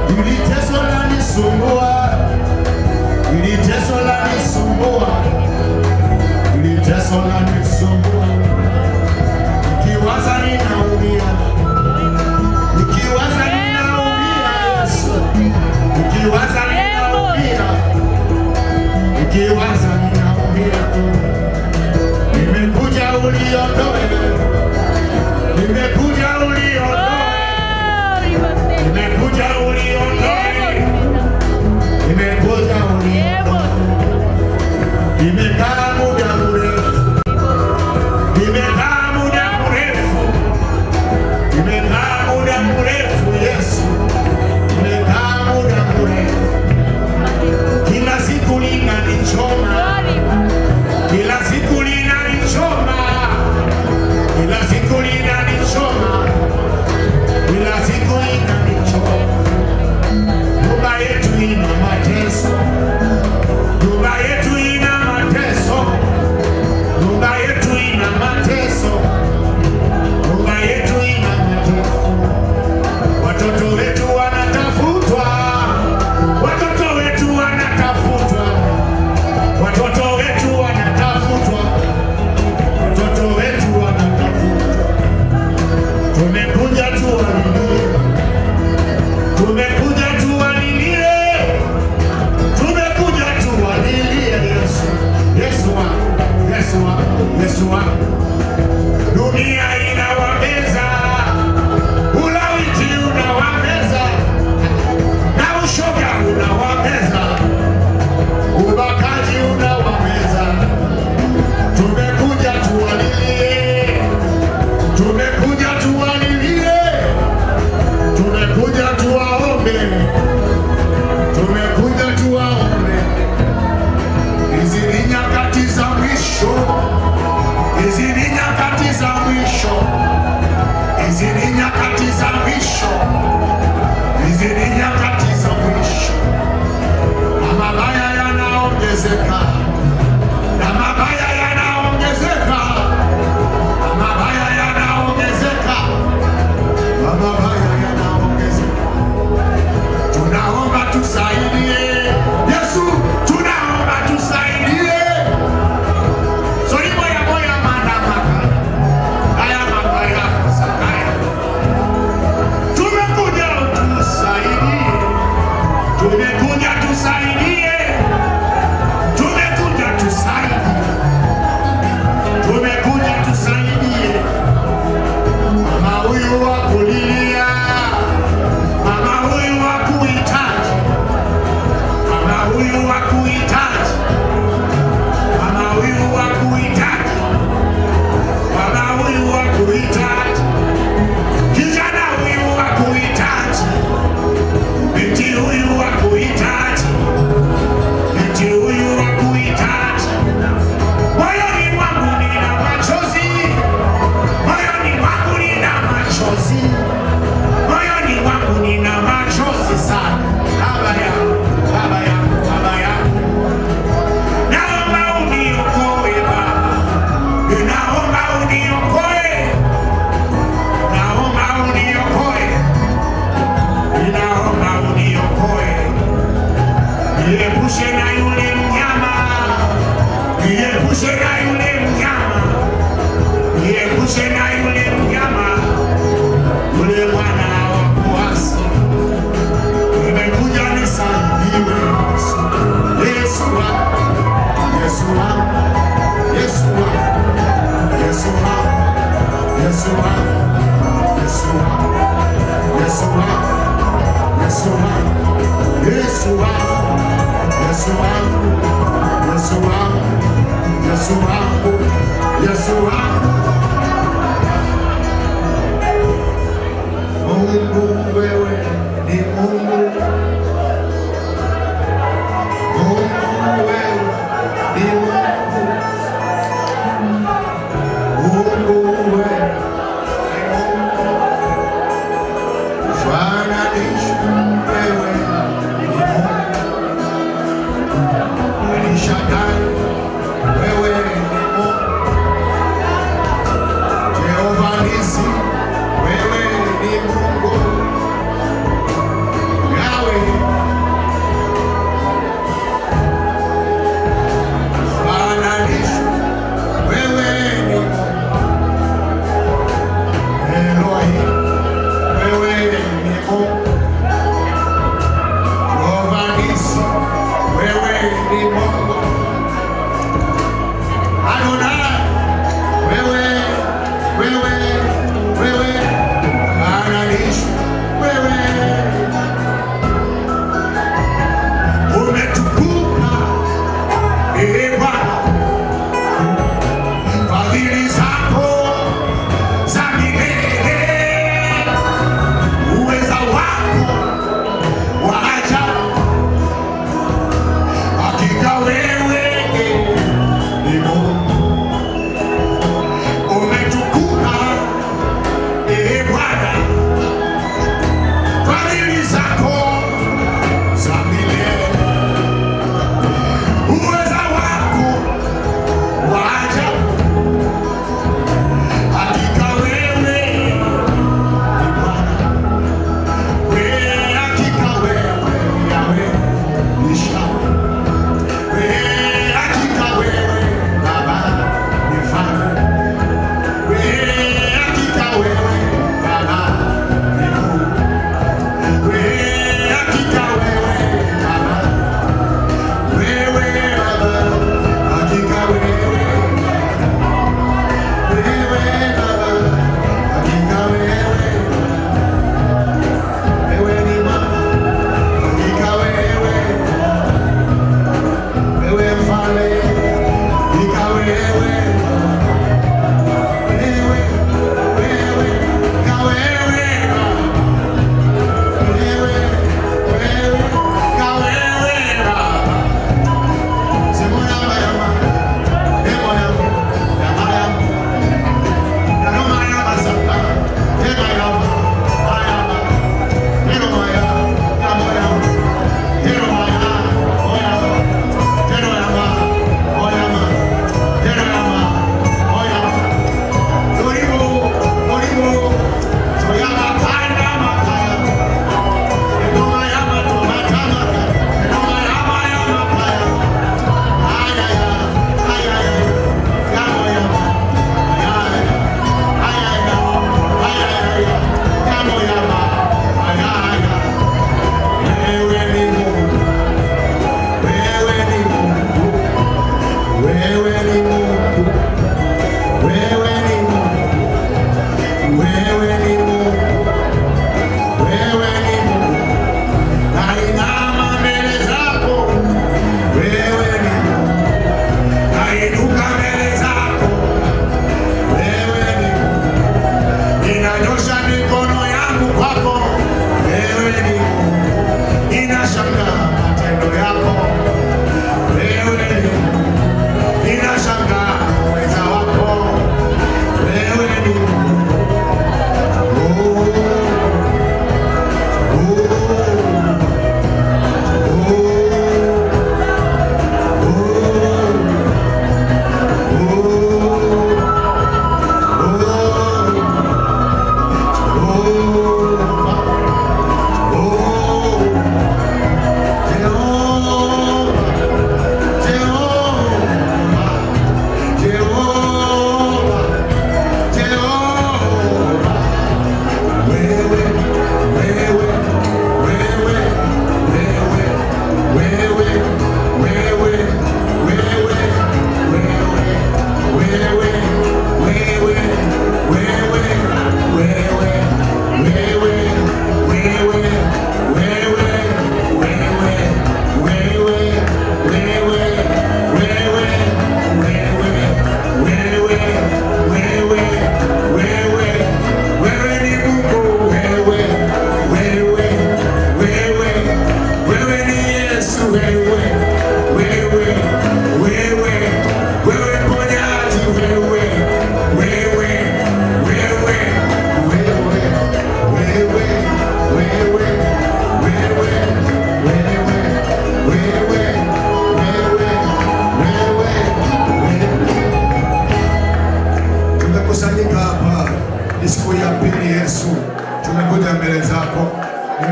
ili teso lanisumbua, ili teso lanisumbua, ili teso lanisumbua, nikiwaza ninaumia, nikiwaza ninaumia Yesu, nikiwaza ninaumia, nikiwaza ninaumia, nimekuja uliondoe, nimekuja uliondoe Nimekuja uliondoe, nimekuja uliondoe. Nimekaa muda mrefu, nimekaa muda mrefu, nimekaa muda mrefu Yesu, nimekaa muda mrefu. Kila siku linanichoma, kila siku linanichoma, kila siku linanichoma kila siku inanichoma. Nyumba yetu ina mateso, nyumba yetu ina mateso, nyumba yetu ina mateso, nyumba yetu ina mateso. Watoto wetu wanatafutwa, watoto wetu wanatafutwa, watoto wetu wanatafutwa, watoto wetu wanatafutwa. Tumekuja tuwalilie, tumekuja tuwalilie, tumekuja tuwalilie Yesu, Yesu wangu, Yesu wangu, Yesu wangu. Dunia inawameza, ulawiti unawameza, na ushoga unawameza, ubakaji unawameza. Tumekuja tuwalilie tumekuja tuwalilie, tumekuja tuwaombe, tumekuja tuwaombe. Hizi ni nyakati za mwisho, hizi ni nyakati za mwisho, hizi ni nyakati za mwisho, hizi ni nyakati za mwisho, na mabaya yanaongezeka, na mabaya yanaongezeka na mabaya yanaongezeka, na mabaya yanaongezeka. Tunaomba tusaidie, Yesu, tunaomba tusaidie. Solimo ya moya manda maka haya mabaya sakaya, tumekuja tusaidie, tumekuja tusaidie, tumekuja tusaidie tumekuja tusaidie mama huyu wa kulilia, mama huyu wa kuhitaji, mama huyu wa kuhitaji, mama huyu wa kuhitaji, mama huyu wa kuhitaji, kijana huyu wa kuhitaji, binti huyu wa kuhitaji, binti huyu wa kuhitaji moyoni mwangu nina machozi, moyoni mwangu nina machozi, moyoni mwangu nina machozi sana. Baba yangu, baba yangu, baba yangu, naomba uniokoe Baba, ninaomba uniokoe, naomba uniokoe, ninaomba uniokoe, niepushe na yule mnyama niepushe na yule mnyama, niepushe na yule mnyama, yule mwana wa kuasi. Nimekuja nisaidiwe, Yesu wangu, Yesu wangu, Yesu wangu, Yesu wangu, Yesu wangu, Yesu wangu, Yesu wangu, Yesu wangu, Yesu wangu, Yesu wangu, Yesu wangu. Yesu wangu, Yesu wangu. Mungu wewe ni Mungu. Mungu wewe ni Mungu. Mungu wewe ni Mungu. Fananisha wewe ni Mungu. El Shaddai wewe ni Mungu. Jehova Nisi, wewe ni Mungu.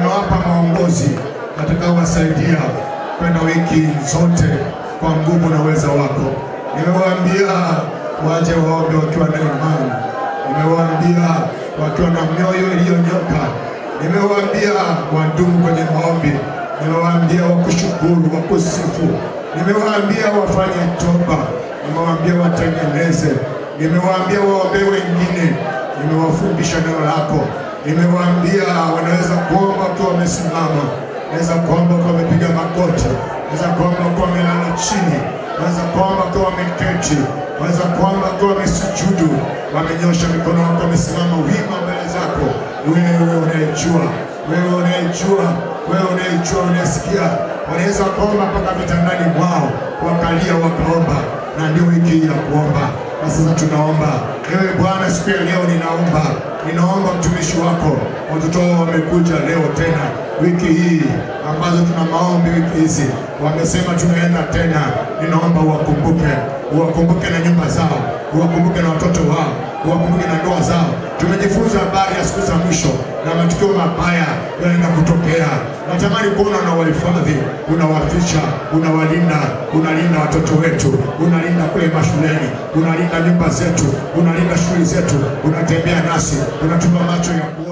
nimewapa maongozi atakaowasaidia kwenda wiki zote kwa nguvu na uweza wako. Nimewaambia waje waombe wakiwa na imani, nimewaambia wakiwa na mioyo iliyonyoka, nimewaambia wadumu kwenye maombi, nimewaambia wakushukuru, wakusifu, nimewaambia wafanye toba, nimewaambia watengeneze, nimewaambia waombee wengine, nimewafundisha neno lako, nimewaambia wanaweza kuomba wakiwa wamesimama, naweza kuomba wakiwa wamepiga magoti, naweza kuomba wakiwa wamelala chini, naweza kuomba wakiwa wameketi, naweza kuomba wakiwa wamesujudu, wamenyosha mikono wako, wamesimama wima mbele zako. Wewe unayejua, wewe unayejua, wewe unayejua, unayesikia, wanaweza kuomba mpaka vitandani mwao, wakalia wakaomba, na ndio wiki hii ya kuomba. Na sasa tunaomba, ewe Bwana, siku ya leo ninaomba, ninaomba mtumishi wako, watoto wao wamekuja leo tena wiki hii ambazo tuna maombi wiki hizi, wamesema tunaenda tena. Ninaomba uwakumbuke, uwakumbuke na nyumba zao, uwakumbuke na watoto wao, uwakumbuke na ndoa zao. Tumejifunza habari ya siku za mwisho na matukio mabaya yanaenda kutokea. Natamani kuona unawahifadhi, unawaficha, unawalinda, unalinda watoto wetu, unalinda kule mashuleni, unalinda nyumba zetu, unalinda shughuli zetu, unatembea nasi, unatupa macho ya kuona